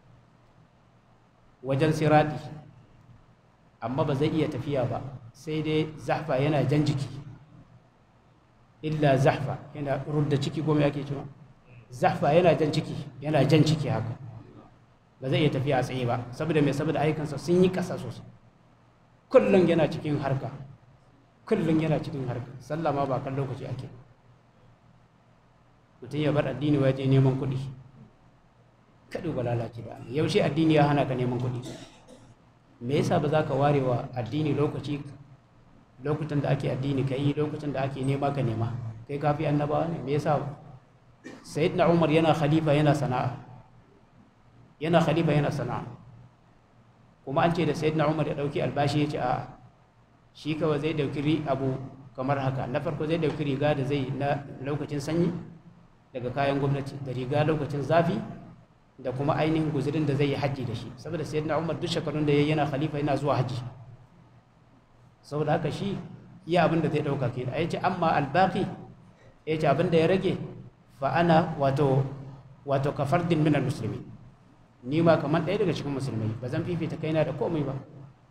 wajen siradi amma ba zai iya tafiya ba sai dai zahfa yana jan jiki illa zahfa yana rudda ciki goma yake cewa zahfa yana jan ciki yana jan ciki haka ba zai iya tafiya a tsaye ba saboda mai saboda ayyukansa sun yi ƙasa sosai kullum yana cikin harka kullum yana cikin harka sallah ma ba kan lokaci ake mutum ya bar addini waje neman kuɗi kaɗu ba lalace da yaushe addini ya hana ka neman kuɗi me yasa ba za ka ware wa addini lokaci lokutan da ake addini ka yi lokutan da ake nema ka nema kai kafi annabawa ne me yasa sayyidina umar yana khalifa yana sana'a yana khalifa yana sana'a kuma an ce da sayyidina umar ya dauki albashi ya ce a shi kawai zai dauki abu kamar haka na farko zai dauki riga da zai na lokacin sanyi daga kayan gwamnati da riga lokacin zafi da kuma ainihin guzurin da zai yi hajji da shi saboda sayyidina umar duk shekarun da ya yana khalifa yana zuwa hajji saboda haka shi iya abin da zai dauka ke da ya ce amma albaki ya ce abin da ya rage fa ana wato wato kafardin minal musulmi ni ma kamar ɗaya daga cikin musulmai ba zan fifita kaina da komai ba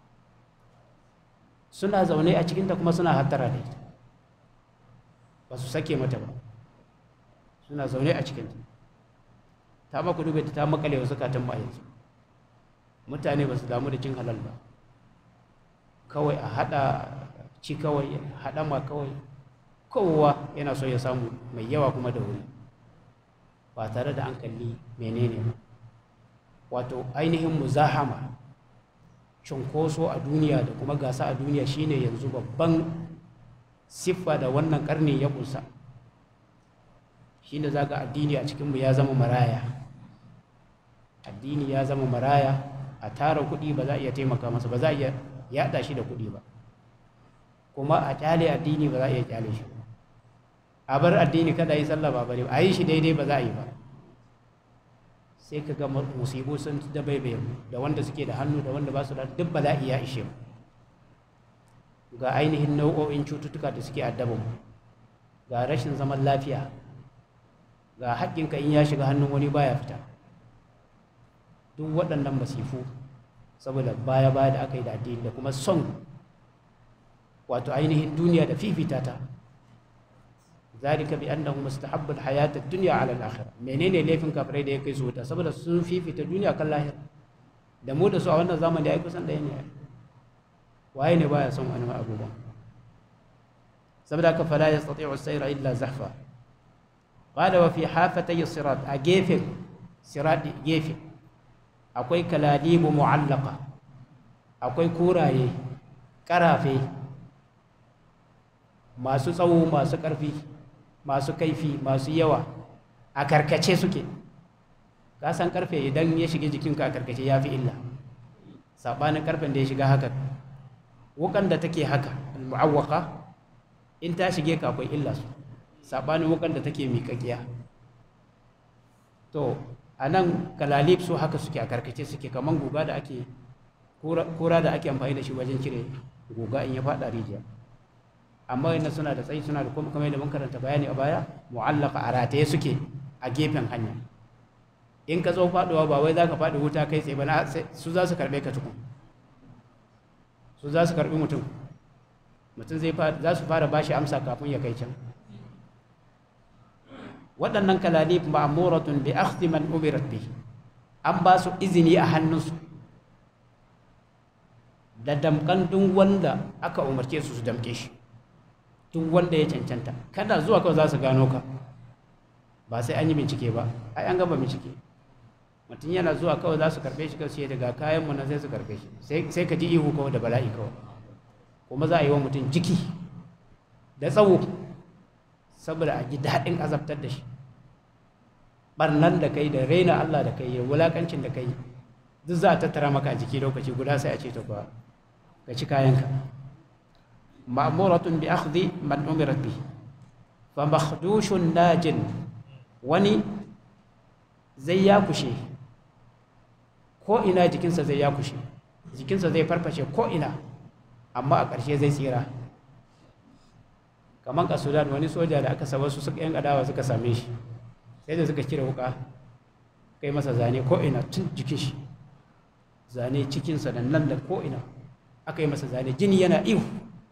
suna zaune a cikinta kuma suna hattara da ita ba su sake mata ba suna zaune a cikinta ta maku dube ta makale wa zukatan ba yanzu mutane ba su damu da cin halal ba kawai a haɗa ci kawai haɗama kawai kowa yana so ya samu mai yawa kuma da wuri ba tare da an kalli menene ba wato ainihin muzahama cunkoso a duniya da kuma gasa a duniya shine yanzu babban siffa da wannan karni ya kusa shine zaga addini a cikinmu ya zama maraya addini ya zama maraya a tara kuɗi ba za a iya taimaka masa ba za a iya yaɗa shi da kuɗi ba kuma a kyale addini ba za a iya kyale shi a bar addini kada yi sallah ba bane a yi shi daidai ba za a yi ba sai ka ga musibu sun da baibaye da wanda suke da hannu da wanda ba su da duk bala'i ya ishe mu ga ainihin nau'o'in cututtuka da suke addaba mu ga rashin zaman lafiya ga haƙƙinka in ya shiga hannun wani baya fita duk waɗannan masifu saboda baya baya da aka yi da addini da kuma son wato ainihin duniya da fifita ta ذلك بأنه مستحب الحياة الدنيا على الآخرة menene laifin kafirai da ya kai su wuta saboda sun fifita duniya kan lahira da mu da su a wannan zamani da ya kusan ɗaya ne waye ne baya son wani abubuwan saboda ka fala yastati'u sayra illa zahfa qala wa fi hafatay sirat a gefen sirat gefe akwai kaladibu mu'allaqa akwai kuraye karafe masu tsawo masu ƙarfi masu kaifi masu yawa a karkace suke ka san karfe idan ya shiga jikinka a karkace ya fi illa saɓanin karfen da ya shiga haka wukan da take haka mu'awwaka in ta shige ka akwai illa su saɓanin wukan da take miƙaƙiya to a nan kalalib su haka suke a karkace suke kamar guga da ake kura da ake amfani da shi wajen cire guga in ya faɗa rijiya amma yana suna da tsayi suna da kuma kamar yadda mun karanta bayani a baya mu'allaka a rataye suke a gefen hanya in ka zo faduwa ba wai za ka faɗi wuta kai tsaye ba na su za su karɓe ka tukun su za su karɓi mutum mutum zai za su fara bashi amsa kafin ya kai can waɗannan kalalif ma'muratun bi akhdhi man umirat bi an ba su izini a hannunsu da damkan duk wanda aka umarce su su damke shi duk wanda ya cancanta kada zuwa kawai za su gano ka ba sai an yi bincike ba ai an gama bincike mutum yana zuwa kawai za su karɓe shi kawai sai daga kayan mu na sai su karɓe shi sai ka ji ihu kawai da bala'i kawai kuma za a yi wa mutum jiki da tsawo saboda a ji daɗin azabtar da shi ɓarnan da kai da raina Allah da kai da wulaƙancin da kai duk za a tattara maka a jiki lokaci guda sai a ce ta kuwa ka ci kayanka ma'muratun bi akhdhi man umirat bi fa makhdushun najin wani zai ya kushe ko ina jikinsa zai ya kushe jikinsa zai farfashe ko ina amma a ƙarshe zai tsira kamar ka sudan wani soja da aka saba su suka yan adawa suka same shi sai da suka cire wuka kai masa zane ko ina tun jikin shi zane cikinsa da nan da ko ina aka yi masa zane jini yana ihu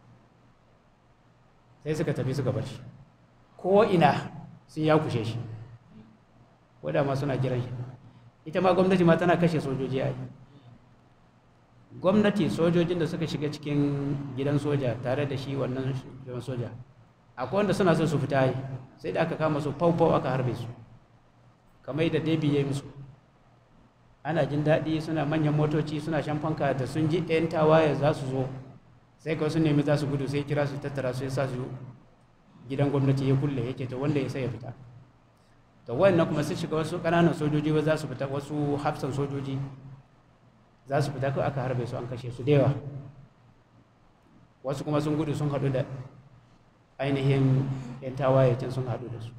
sai suka tafi suka bar shi ko ina sun ya kushe shi wadda ma suna jiran shi ita ma gwamnati ma tana kashe sojoji a gwamnati sojojin da suka shiga cikin gidan soja tare da shi wannan shugaban soja akwai wanda suna son su fita yi sai da aka kama su fau aka harbe su kamar yadda debi ya yi musu ana jin daɗi suna manyan motoci suna shan fanka da sun ji 'yan tawaye za su zo sai kawai sun nemi za su gudu sai kira su tattara su ya sa su gidan gwamnati ya kulle ya ce ta wanda ya sai ya fita to wannan kuma sun shiga wasu ƙananan sojoji ba za su fita wasu hafsan sojoji za su fita kawai aka harbe su an kashe su da yawa wasu kuma sun gudu sun haɗu da ainihin 'yan tawaye can sun haɗu da su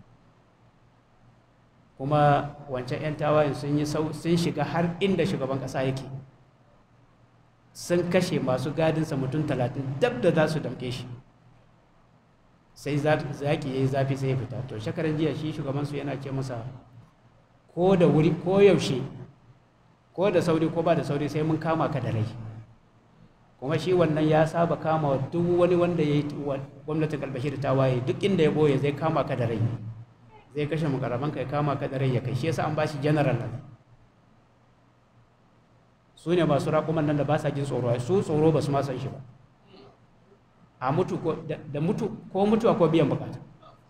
kuma wancan 'yan tawayen sun yi sun shiga har inda shugaban ƙasa yake sun kashe masu gadinsa mutum talatin dab da za su damke shi sai zaki ya yi zafi sai ya fita to shekaran jiya shi shugabansu yana ce masa ko da wuri ko yaushe ko da sauri ko ba da sauri sai mun kama ka da rai kuma shi wannan ya saba kama duk wani wanda ya yi gwamnatin kalbashir ta waye duk inda ya boye zai kama ka da rai zai kashe mukaraban ka ya kama ka da rai ya kai shi yasa an ba shi general nan su ne masu raƙuman nan da ba sa jin tsoro su tsoro ba su ma san shi ba a mutu ko da mutu ko mutuwa ko biyan bukata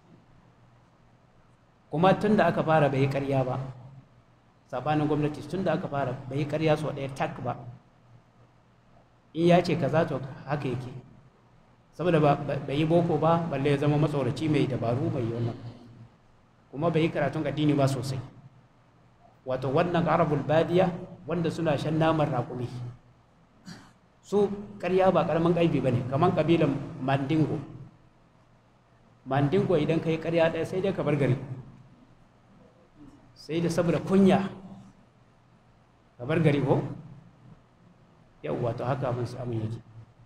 kuma tun da aka fara bai yi ƙarya ba sabanin gwamnati tun da aka fara bai yi ƙarya sau ɗaya tak ba in ya ce kaza to haka yake saboda bai yi boko ba balle ya zama matsoraci mai dabaru mai wannan kuma bai yi karatun addini ba sosai wato wannan arabul badiya wanda suna shan naman raƙumi su ƙarya ba ƙaramin ƙaibi ba ne kamar ƙabilan mandingo mandingo idan ka yi ƙarya ɗaya sai dai ka bar gari sai da saboda kunya ka bar gari ko yau wato haka mun samu yake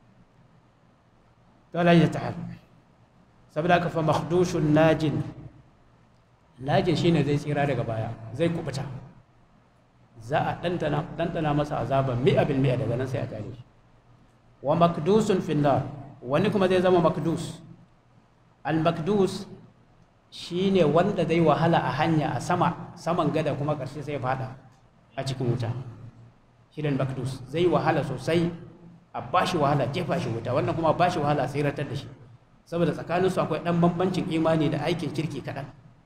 to Allah ya ta'ala saboda haka fa makhdushun najin najin shine zai tsira daga baya zai kubuta za a ɗanɗana masa azaban mi'a bil mi'a daga nan sai a tare shi wa makdusun finnar wani kuma zai zama makdus al makdus shine wanda zai wahala a hanya a sama saman gada kuma ƙarshe sai fada a cikin wuta shi makdus zai wahala sosai a bashi wahala jefa shi wuta wannan kuma bashi wahala sai ratar da shi saboda tsakaninsu akwai ɗan bambancin imani da aikin kirki kaɗan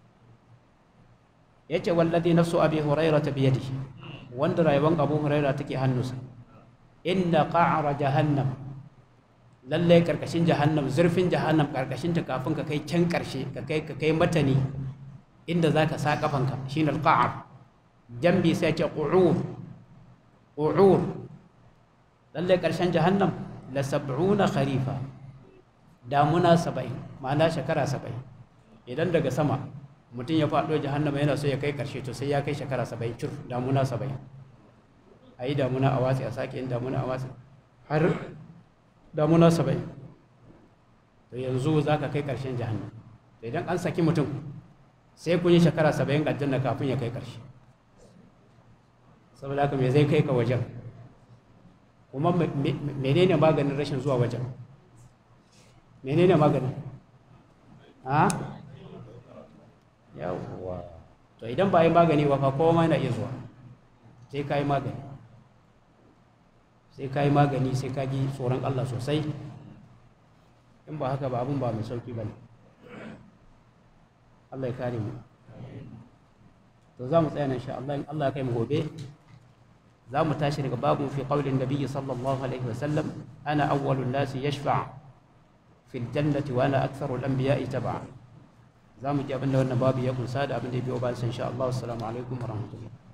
ya ce wallazi nafsu abi huraira ta biyadihi wanda rayuwar abu huraira take hannunsa inna qa'ara jahannam lallai karkashin jahannam zurfin jahannam karkashin ta kafin ka kai can karshe ka kai ka kai matani inda zaka sa kafanka shine alqa'ar jambi sai ce qu'ur qu'ur lallai karshen jahannam la sab'una kharifa damuna 70 ma'ana shekara 70 idan daga sama mutum ya faɗo jahannama yana so ya kai ƙarshe to sai ya kai shekara 70 cur damuna 70 a yi damuna a watsi a sake yin damuna a watsi har damuna saba'in to yanzu za ka kai ƙarshen jahannam to idan an saki mutum sai kun yi shekara saba'in aljanna kafin ya kai ƙarshe saboda haka me zai kai ka wajen kuma menene maganin rashin zuwa wajen menene maganin ha yawwa to idan ba yi magani ba fa kowa ma na iya zuwa sai ka yi magani sai ka yi magani sai ka ji tsoron Allah sosai in ba haka ba abin ba mai sauki ba ne Allah ya kare mu to za mu tsaya nan sha Allah in Allah ya kai mu gobe za mu tashi daga babu fi qaulin nabiyyi sallallahu alaihi wasallam ana awwalun nasi yashfa fi aljannati wa ana aktharul anbiya'i tab'a za mu ji abin da wannan babu ya kunsa da abin da ya biyo bayan insha Allah assalamu alaikum wa rahmatullahi